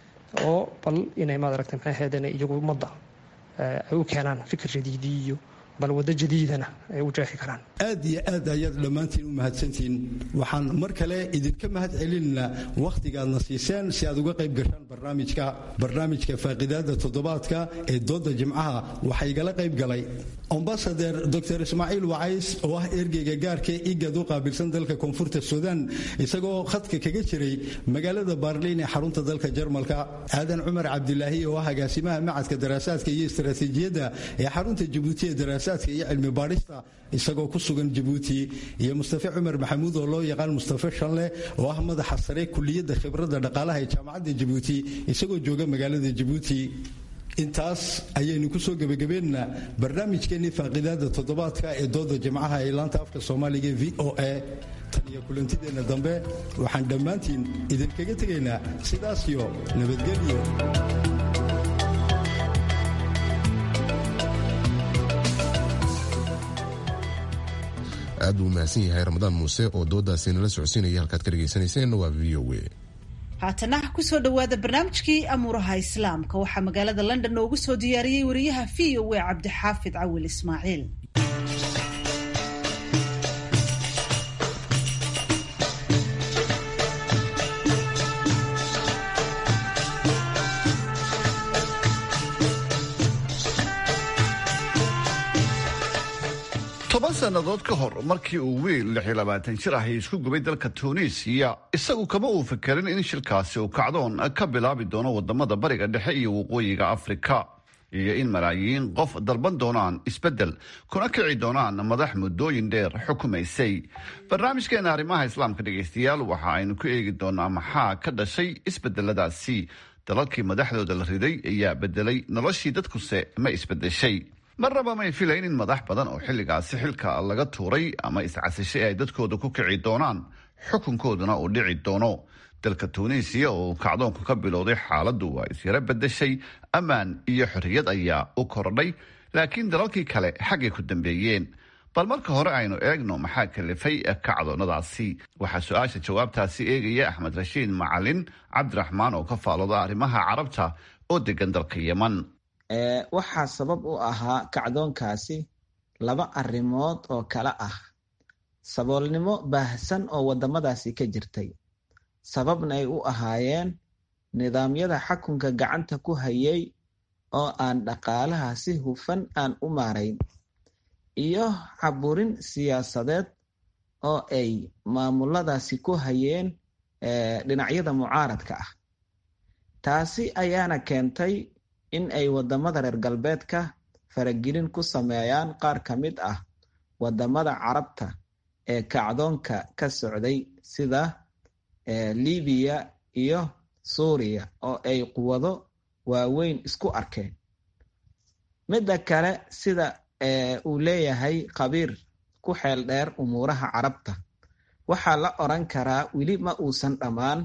oo bal inay maad aragtay maxay ahayd iyagu ummadda ay u keenaan fikir jadiidi iyo bal waddo jadiidana ay u jeexi karaan aad iyo aad ayaad dhammaantiin u mahadsantihiin waxaan mar kale idinka mahad celinaynaa wakhtigaadna siiseen si aad uga qayb gashaan barnaamijka barnaamijka faaqidaada toddobaadka ee dooda jimcaha waxaa igala qayb galay ambasader dor ismaaciil wacays oo ah ergeyga gaarka igad u qaabilsan dalka koonfurta suudaan isagoo khadka kaga jiray magaalada baarliin ee xarunta dalka jarmalka aadan cumar cabdilaahi oo ah agaasimaha macadka daraasaadka iyo istaraatiijiyadda ee xarunta jabuuti ee daraasaadka iyo cilmi baadhista isagoo ku sugan jabuuti iyo mustafe cumar maxamuud oo loo yaqaan mustafe shanle oo ah madaxa sare kuliyadda khibradda dhaqaalaha ee jaamacadda jabuuti isagoo jooga magaalada jabuuti intaas ayaynu ku soo gebagabeynaa barnaamijkeennii faaqidaada toddobaadka ee dooda jimcaha ee laanta afka soomaaliga v o a tan iyo kulantideenna dambe waxaan dhammaantiin idinkaga tegaynaa sidaas iyo nabadgelyo aad buu mahadsan yahay ramadaan muuse oo doodaasi nala socodsiinaya halkaad ka dhegaysanayseena waa v o a haatana kusoo dhowaada barnaamijkii amuuraha islaamka waxaa magaalada london noogu soo diyaariyey wariyaha v o a cabdixaafid cawil ismaaciil toban sannadood ka hor markii uu wiil lix iyo labaatan jir ahi isku gubay dalka tuuniisiya isagu kama uu fikerin in shilkaasi uu kacdoon ka bilaabi doono wadamada bariga dhexe iyo waqooyiga afrika iyo in malaayiin qof dalban doonaan isbeddel kuna kici doonaan madax muddooyin dheer xukumaysay barnaamijkeena arrimaha islaamka dhegaystayaal waxa aynu ku eegi doonaa maxaa ka dhashay isbedeladaasi dalalkii madaxdooda la riday ayaa bedelay noloshii dadkuse ma isbedeshay marnaba may filayn in madax badan oo xilligaasi xilka laga tuuray ama iscasishay ay dadkooda ku kici doonaan xukunkooduna uu dhici doono dalka tuuniisiya oo kacdoonku ka bilowday xaaladdu waa isyaro bedeshay ammaan iyo xorriyad ayaa u kordhay laakiin dalalkii kale xaggay ku dambeeyeen bal marka hore aynu eegno maxaa kalifay kacdoonnadaasi waxaa su-aasha jawaabtaasi eegaya axmed rashiid macalin cabdiraxmaan oo ka faalooda arrimaha carabta oo degan dalka yeman waxaa sabab u ahaa kacdoonkaasi laba arrimood oo kale ah saboolnimo baahsan oo waddamadaasi ka jirtay sababna ay u ahaayeen nidaamyada xakunka gacanta ku hayay oo aan dhaqaalaha si hufan aan u maarayn iyo caburin siyaasadeed oo ay maamuladaasi ku hayeen dhinacyada mucaaradka ah taasi ayaana keentay in ay waddamada reer galbeedka faragelin ku sameeyaan qaar ka mid ah waddamada carabta ee kacdoonka ka socday sida libiya iyo suuriya oo ay quwado waaweyn isku arkeen midda kale sida uu leeyahay khabiir ku xeel dheer umuuraha carabta waxaa la oran karaa weli ma uusan dhammaan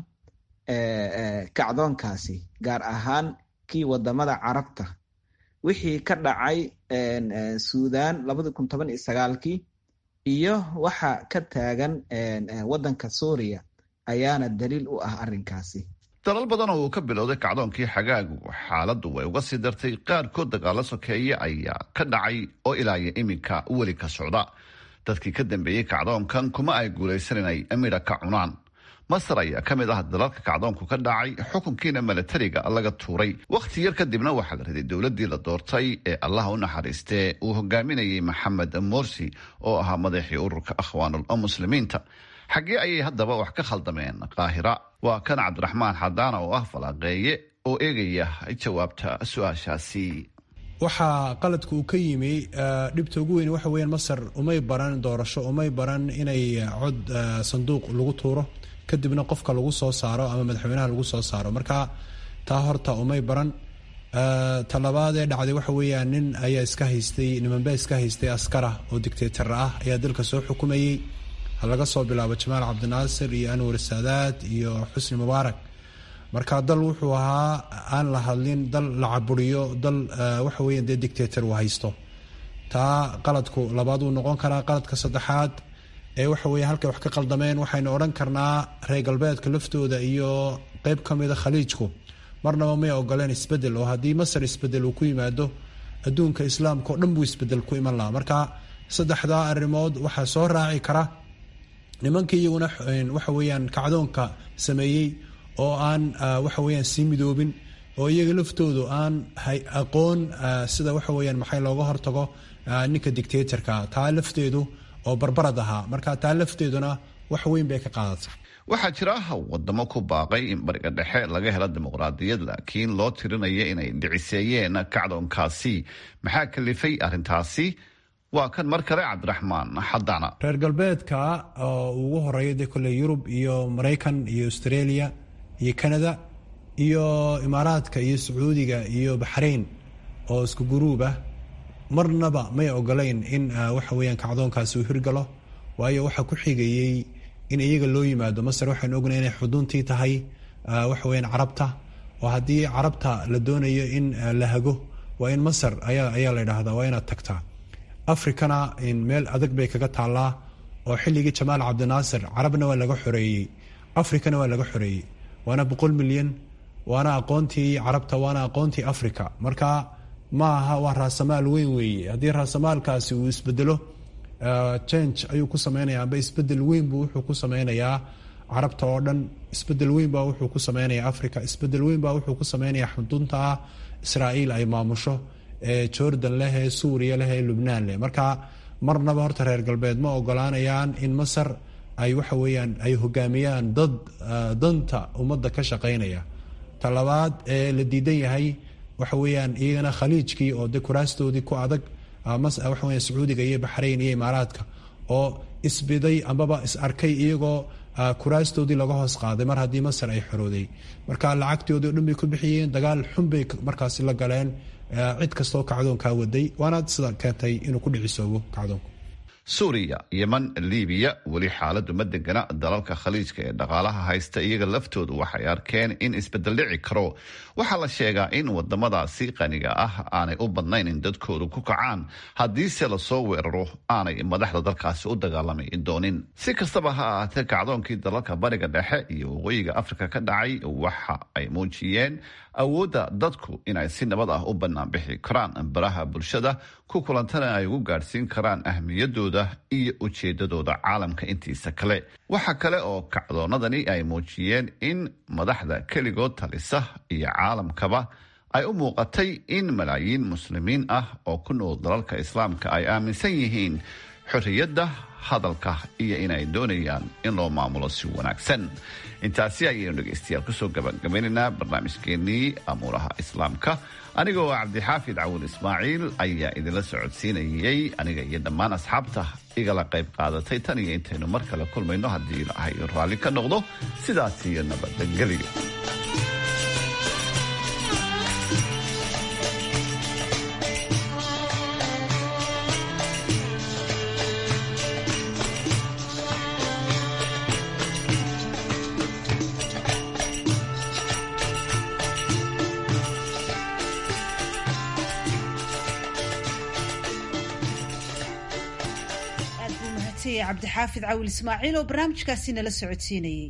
kacdoonkaasi gaar ahaan kii wadamada carabta wixii ka dhacay suudan labadi kun toban iyo sagaalkii iyo waxa ka taagan waddanka suuriya ayaana daliil u ah arrinkaasi dalal badan oo uu ka bilowday kacdoonkii xagaagu xaaladdu way uga sii dartay qaarkood dagaalo sokeeye ayaa ka dhacay oo ilaaya iminka weli ka socda dadkii ka dambeeyey kacdoonkan kuma ay guulaysan inay midha ka cunaan masar ayaa ka mid ah dalalka kacdoonku ka dhacay xukunkiina milatariga laga tuuray wakhti yar kadibna waxaa la riday dowladdii la doortay ee allaha u naxariistee uu hogaaminayay maxamed morsi oo ahaa madaxii ururka akhwaanul muslimiinta xaggee ayay haddaba wax ka khaldameen qaahira waa kan cabdiraxmaan xadaana oo ah falaaqeeye oo eegaya jawaabta su-aashaasi waxaa qaladka uu ka yimi dhibta ugu weyn waxa weeyaan masar umay baran doorasho umay baran inay cod sanduuq lagu tuuro kadibna qofka lagu soo saaro ama madaxweynaha lagu soo saaro marka taa horta umay baran talabaadee dhacday waxa weeyaan nin ayaa iska haystay nimanbaa iska haystay askara oo dictator ah ayaa dalka soo xukumayey laga soo bilaabo jamaal cabdinaasir iyo anwar saadaad iyo xusni mubaarak marka dal wuxuu ahaa aan la hadlin dal la caburiyo dal waxa weeyaan dee dictator uu haysto taa qaladku labaad uu noqon karaa qaladka saddexaad ee waxa weeye halkay wax ka qaldameen waxaynu odhan karnaa reer galbeedka laftooda iyo qeyb ka mida khaliijku marnaba may ogoleen isbedel oo haddii masar isbedel uu ku yimaado adduunka islaamka oo dhan buu isbedel ku iman lahaa marka saddexdaa arrimood waxaa soo raaci kara nimankii iyaguna waxa weeyaan kacdoonka sameeyey oo aan waxa weeyaan sii midoobin oo iyaga laftoodu aan aqoon sida waxa weyaan maxay looga hortago ninka dictatorka taa lafteedu oo barbarad ahaa marka taa lafteeduna wax weyn bay ka qaadatay waxaa jira wadamo ku baaqay in bariga dhexe laga helo dimuqraadiyad laakiin loo tirinaya inay dhiciseeyeen kacdoonkaasi maxaa kalifay arrintaasi waa kan mar kale cabdiraxmaan xadana reer galbeedka oo ugu horeeya dee kole yurub iyo maraykan iyo australia iyo canada iyo imaaraadka iyo sacuudiga iyo baxrayn oo isku guruub ah marnaba may ogolayn in waxa weyaan kacdoonkaasi uu hirgalo waayo waxaa ku xigayey in iyaga loo yimaado masar waxaynu ognahay inay xuduuntii tahay waxa weyaan carabta oo haddii carabta la doonayo in la hago waa in masar ayaa ayaa la idhaahdaa waa inaad tagtaa africana meel adag bay kaga taallaa oo xilligii jamaal cabdinaasir carabna waa laga xoreeyey africana waa laga xoreeyey waana boqol milyan waana aqoontii carabta waana aqoontii africa marka ma aha waa raasamaal weyn weeye haddii raasamaalkaasi uu isbedelo change ayuu ku sameynaya amba isbedel weyn buu wuxuu ku sameynayaa carabta oo dhan isbedel weyn baa wuxuu ku sameynaya africa isbedel weyn baa wuxuu ku sameynaya xudunta ah israa'iil ay maamusho ee jordan leh ee suuriya leh ee lubnaan leh marka marnaba horta reer galbeed ma ogolaanayaan in masar ay waxa weeyaan ay hogaamiyaan dad danta ummadda ka shaqeynaya talabaad ee la diidan yahay waxa weeyaan iyagana khaliijkii oo de kuraastoodii ku adag waxa weya sacuudiga iyo baxrayn iyo imaaraadka oo isbiday ambaba is arkay iyagoo kuraastoodii laga hoos qaaday mar haddii masar ay xorooday marka lacagtoodii o dhan bay ku bixiyeen dagaal xun bay markaasi la galeen cid kastoo kacdoonkaa waday waana sida keentay inuu ku dhicisoobo kacdoonku suuriya yeman libiya weli xaaladu ma degana dalalka khaliijka ee dhaqaalaha haysta iyaga laftoodu waxay arkeen in isbedel dhici karo waxaa la sheegaa in wadamadaasi qaniga ah aanay u badnayn in dadkoodu ku kacaan haddiise lasoo weeraro aanay madaxda dalkaasi u dagaalami doonin si kastaba ha ahaatee kacdoonkii dalalka bariga dhexe iyo waqooyiga afrika ka dhacay waxa ay muujiyeen awoodda dadku inay si nabad ah u bannaan bixi karaan baraha bulshada ku kulantana ay ugu gaadhsiin karaan ahmiyadooda iyo ujeedadooda caalamka intiisa kale waxa kale oo kacdoonadani ay muujiyeen in madaxda keligood talisa iyo caalamkaba ay u muuqatay in malaayiin muslimiin ah oo ku nool dalalka islaamka ay aaminsan yihiin xorriyadda hadalka iyo inay doonayaan in loo maamulo si wanaagsan intaasi ayaynu dhegaystayaal kusoo gabagabaynaynaa barnaamijkeenii amuuraha islaamka aniga oo cabdixaafid cawil ismaaciil ayaa idinla socodsiinayay aniga iyo dhammaan asxaabta igala qayb qaadatay tan iyo intaynu mar kale kulmayno haddii ilaahay raalli ka noqdo sidaas iyo nabadgelyo cabdixaafid cawil ismaaciil oo barnaamijkaasi nala socodsiinayey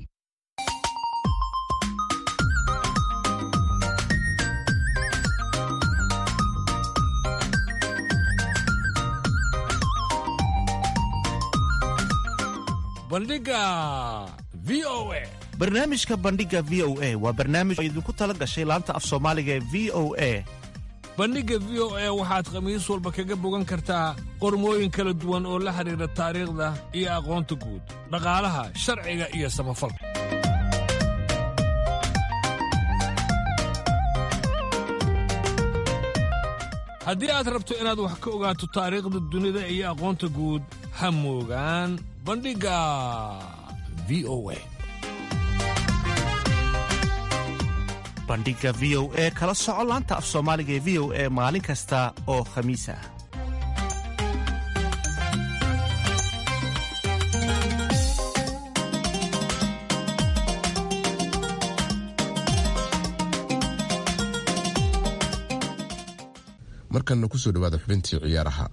bandhiga v o a barnaamijka bandhiga v o a waa barnaamij oo idinku tala gashay laanta af soomaaliga ee v o a bandhigga v o a waxaad khamiis walba kaga bogan kartaa qormooyin kala duwan oo la xidhiidha taariikhda iyo aqoonta guud dhaqaalaha sharciga iyo samafalka haddii aad rabto inaad wax ka ogaato taariikhda dunida iyo aqoonta guud ha moogaan bandhigga v o a bandhiga v o e kala soco laanta af soomaaliga ee v o e maalin kasta oo khamiis ah markanna kusoo dhawaada xubintii ciyaaraha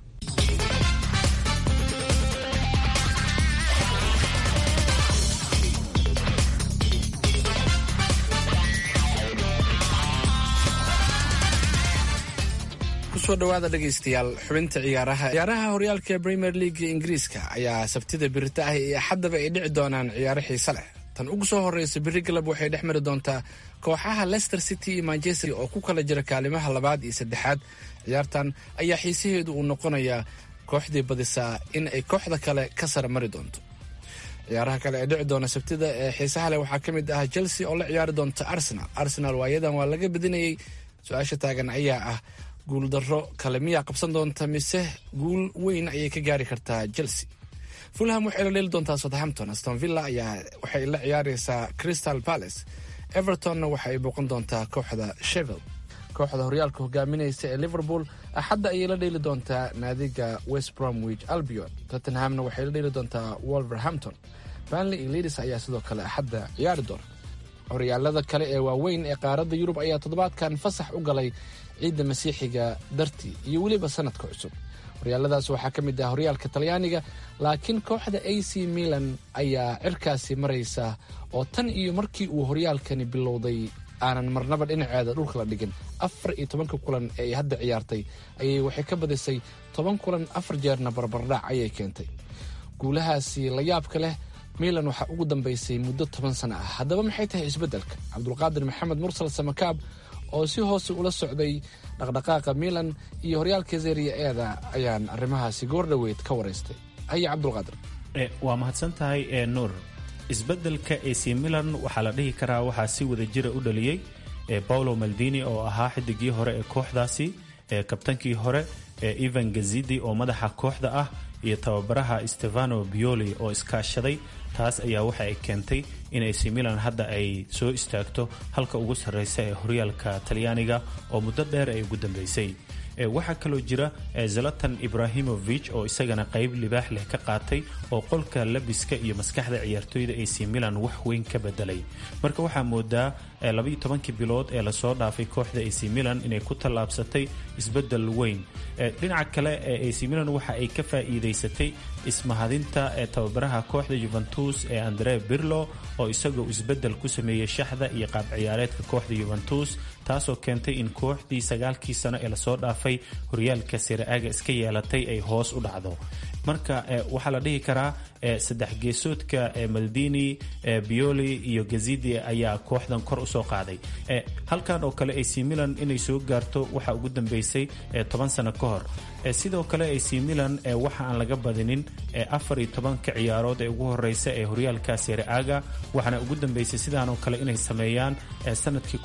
kusoo dhawaada dhegaystayaal xubinta ciyaaraha ciyaaraha horyaalka premier leaga ingiriiska ayaa sabtida birita ah iyo axaddaba ay dhici doonaan ciyaaro xiise leh tan ugu soo horreysa biri galab waxay dhex mari doontaa kooxaha leicester city iyo manchester oo ku kala jira kaalimaha labaad iyo saddexaad ciyaartan ayaa xiisaheedu uu noqonayaa kooxdii badisaa in ay kooxda kale ka sara mari doonto ciyaaraha kale ee dhici doona sabtida ee xiisaha leh waxaa ka mid ah chelsea oo la ciyaari doonta arsenal arsenal waayadan waa laga badinayay su-aasha taagan ayaa ah guuldaro kale miyaa qabsan doonta mise guul weyn ayay ka gaari kartaa chelsea fulham waxay la dheeli doontaa southampton aston villa ayaa waxay la ciyaareysaa crystal palace evertonna waxa ay booqan doontaa kooxda shevel kooxda horyaalka hogaaminaysa ee liverpool axadda ayay la dheeli doontaa naadiga west bromwich albion tottenhamna waxay la dheeli doontaa wolverhampton banley iyo leadis ayaa sidoo kale axadda ciyaari doona horyaalada kale ee waaweyn ee qaaradda yurub ayaa toddobaadkan fasax u galay ciidda masiixiga dartii iyo weliba sanadka cusub horyaaladaas waxaa ka mid ah horyaalka talyaaniga laakiin kooxda a c milan ayaa cirkaasi maraysa oo tan iyo markii uu horyaalkani bilowday aanan marnaba dhinaceeda dhulka la dhigin afar iyo tobanka kulan ee ay hadda ciyaartay ayay waxay ka badisay toban kulan afar jeerna barbardhac ayay keentay guulahaasi la yaabka leh milan waxaa ugu dambaysay muddo toban sano ah haddaba maxay tahay isbeddelka cabdulqaadir maxamed mursal samakaab oo si hoose ula socday dhaqdhaqaaqa milan iyo horyaalka zeria eeda ayaan arrimahaasi goordhoweyd ka waraystay haya cabdulqaadir waa mahadsan tahay ee nuur isbeddelka ac milan waxaa la dhihi karaa waxaa si wada jira u dhaliyey paulo maldini oo ahaa xidigii hore ee kooxdaasi kabtankii hore evan gazidi oo madaxa kooxda ah iyo tababaraha stefano bioli oo iskaashaday taas ayaa waxa ay keentay in ac milan hadda ay soo istaagto halka ugu sarreysa ee horyaalka talyaaniga oo muddo dheer ay ugu dambeysay waxaa kaloo jira zalatan ibrahimovic oo isagana qayb libaax leh ka qaatay oo qolka labiska iyo maskaxda ciyaartooyda ac milan wax weyn ka bedelay marka waxaa moodaa labaiyo tobankii bilood ee lasoo dhaafay kooxda ac milan inay ku tallaabsatay isbedel weyn dhinaca kale ee ac milan waxa ay ka faa'iidaysatay ismahadinta ee tababaraha kooxda juventus ee andre birlo oo isagoo isbedel ku sameeyey shaxda iyo qaab ciyaareedka kooxda juventus taasoo keentay in kooxdii sagaalkii sano ee lasoo dhaafay horyaalka siraaga iska yeelatay ay hoos u dhacdo marka waxaa la dhihi karaa saddex geesoodka maldini bioli iyo gazidi ayaa kooxdan kor usoo qaaday halkan oo kale ac milan inay soo gaarto waxaa ugu dambeysay toban sano ka hor sidoo kale ac milan waxa aan laga badinin afar iyo tobanka ciyaarood ee ugu horeysa ee horyaalka siraaga waxaana ugu dambeysay sidaan oo kale inay sameeyaan sanadkii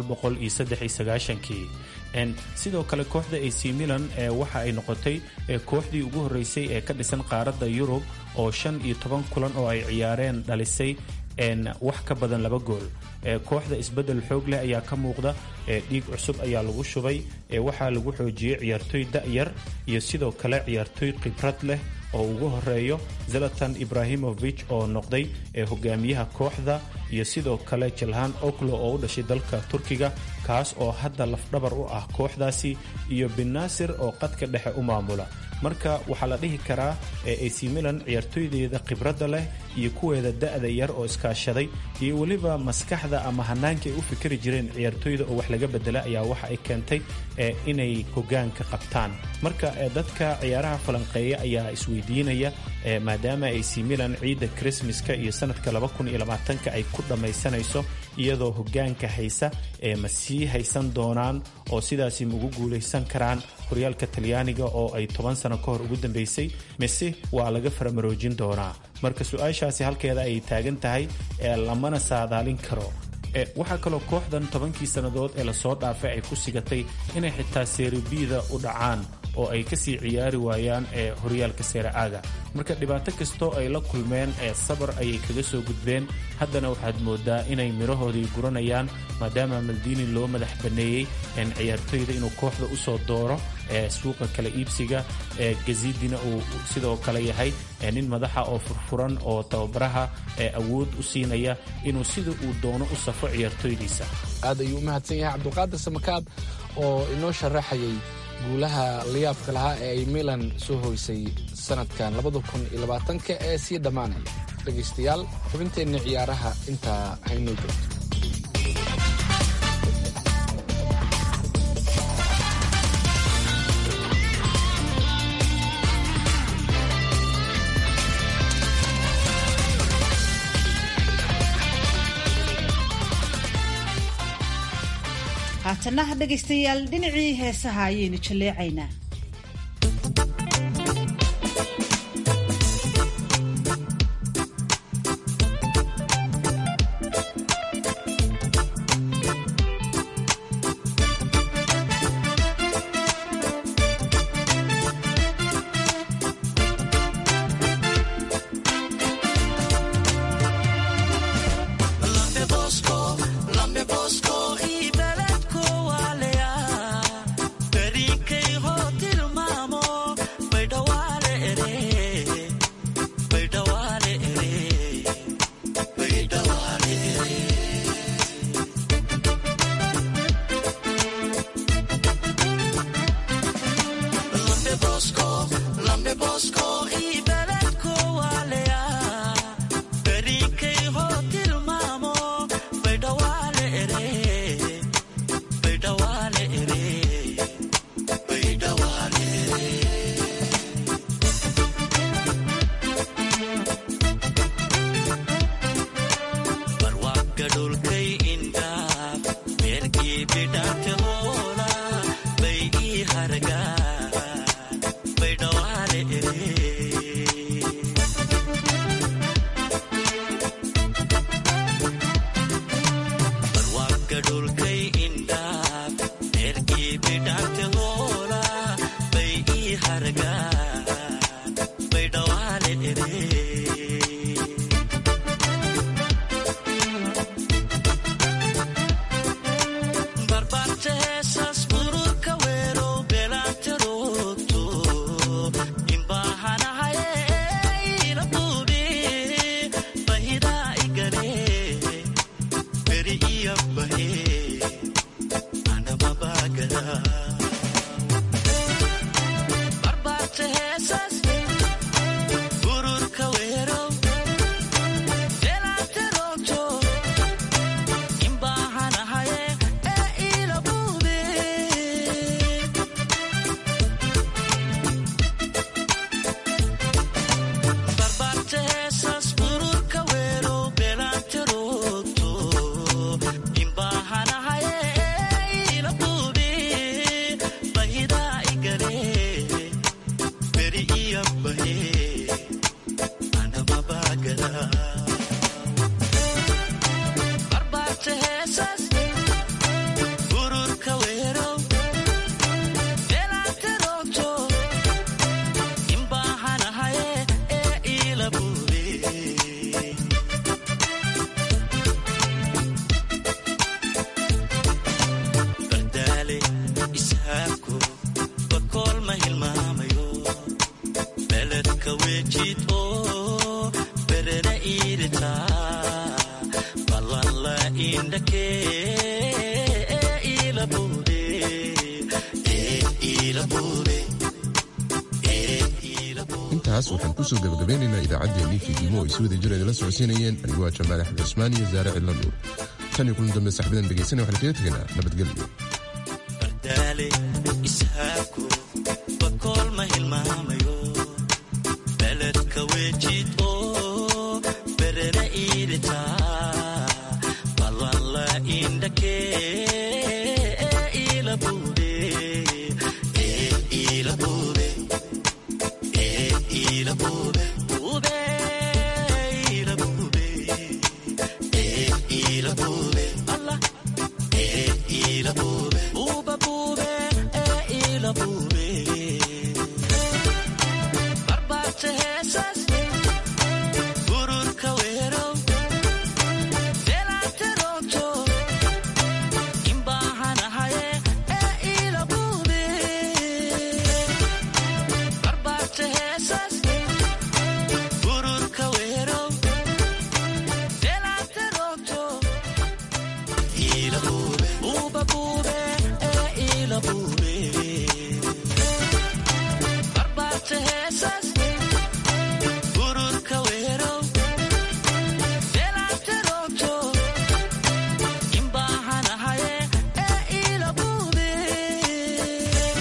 kii sidoo kale kooxda ac milan waxa ay noqotay kooxdii ugu horeysay ee ka dhisan qaaradda yurub oo shan iyo toban kulan oo ay ciyaareen dhalisay wax ka badan laba gool kooxda isbedel xoog leh ayaa ka muuqda dhiig cusub ayaa lagu shubay waxaa lagu xoojiyey ciyaartooy da'yar iyo sidoo kale ciyaartooy khibrad leh oo ugu horeeyo zalatan ibrahimovic oo noqday hogaamiyaha kooxda iyo sidoo kale jalhan oklo oo u dhashay dalka turkiga kaas oo hadda lafdhabar u ah kooxdaasi iyo binnaasir oo qadka dhexe u maamula marka waxaa la dhihi karaa ac milan ciyaartooydeeda khibradda leh iyo kuweeda da'da yar oo iskaashaday iyo weliba maskaxda ama hanaanka ay u fikri jireen ciyaartooyda oo wax laga bedela ayaa waxa ay keentay inay hogaanka qabtaan marka dadka ciyaaraha falanqeeya ayaa isweydiinaya maadaama ac milan ciidda krismaska iyo sanadka ka ay ku dhammaysanayso iyadoo hogaanka haysa ma sii haysan doonaan oo sidaasi ma ugu guulaysan karaan horyaalka talyaaniga oo ay toban sano ka hor ugu dambeysay mise waa laga faramaroojin doonaa marka su-aashaasi halkeeda ay taagan tahay lamana saadaalin karo waxaa kaloo kooxdan tobankii sannadood ee lasoo dhaafay ay ku sigatay inay xitaa seeribida u dhacaan oo ay kasii ciyaari waayaan ee horyaalka seeraaga marka dhibaato kastoo ay la kulmeen ee sabar ayay kaga soo gudbeen haddana waxaad moodaa inay midhahoodii guranayaan maadaama maldini loo madax banneeyey ciyaartoyda inuu kooxda usoo dooro ee suuqa kala iibsiga ee gazidina uu sidoo kale yahay nin madaxa oo furfuran oo tababaraha ee awood u siinaya inuu sida uu doono u safo ciyaartoydiisa aad ayuu u mahadsan yahay cabdulqaadir samakaab oo inoo sharaxayay guulaha layaabka lahaa ee ay milan soo hoysay sanadkan ka ee sii dhammaanaya dhegaystayaal xubinteenna ciyaaraha intaa haynoo joogto haatana dhegaystayaal dhinacii heesaha ayaynu jalleecaynaa intaas waxaan kusoo gabagabeynaynaa idaacaddeenii fiidnimo ay si wada jir idinla socodsiinayeen anigoo ah jamaal axmed cusmaan iyo saare cidla nuur tan iyo kulan dambe saxbadan dhegaysanaya waxaan kaga tegaynaa nabadgelyo Barbarte Hesas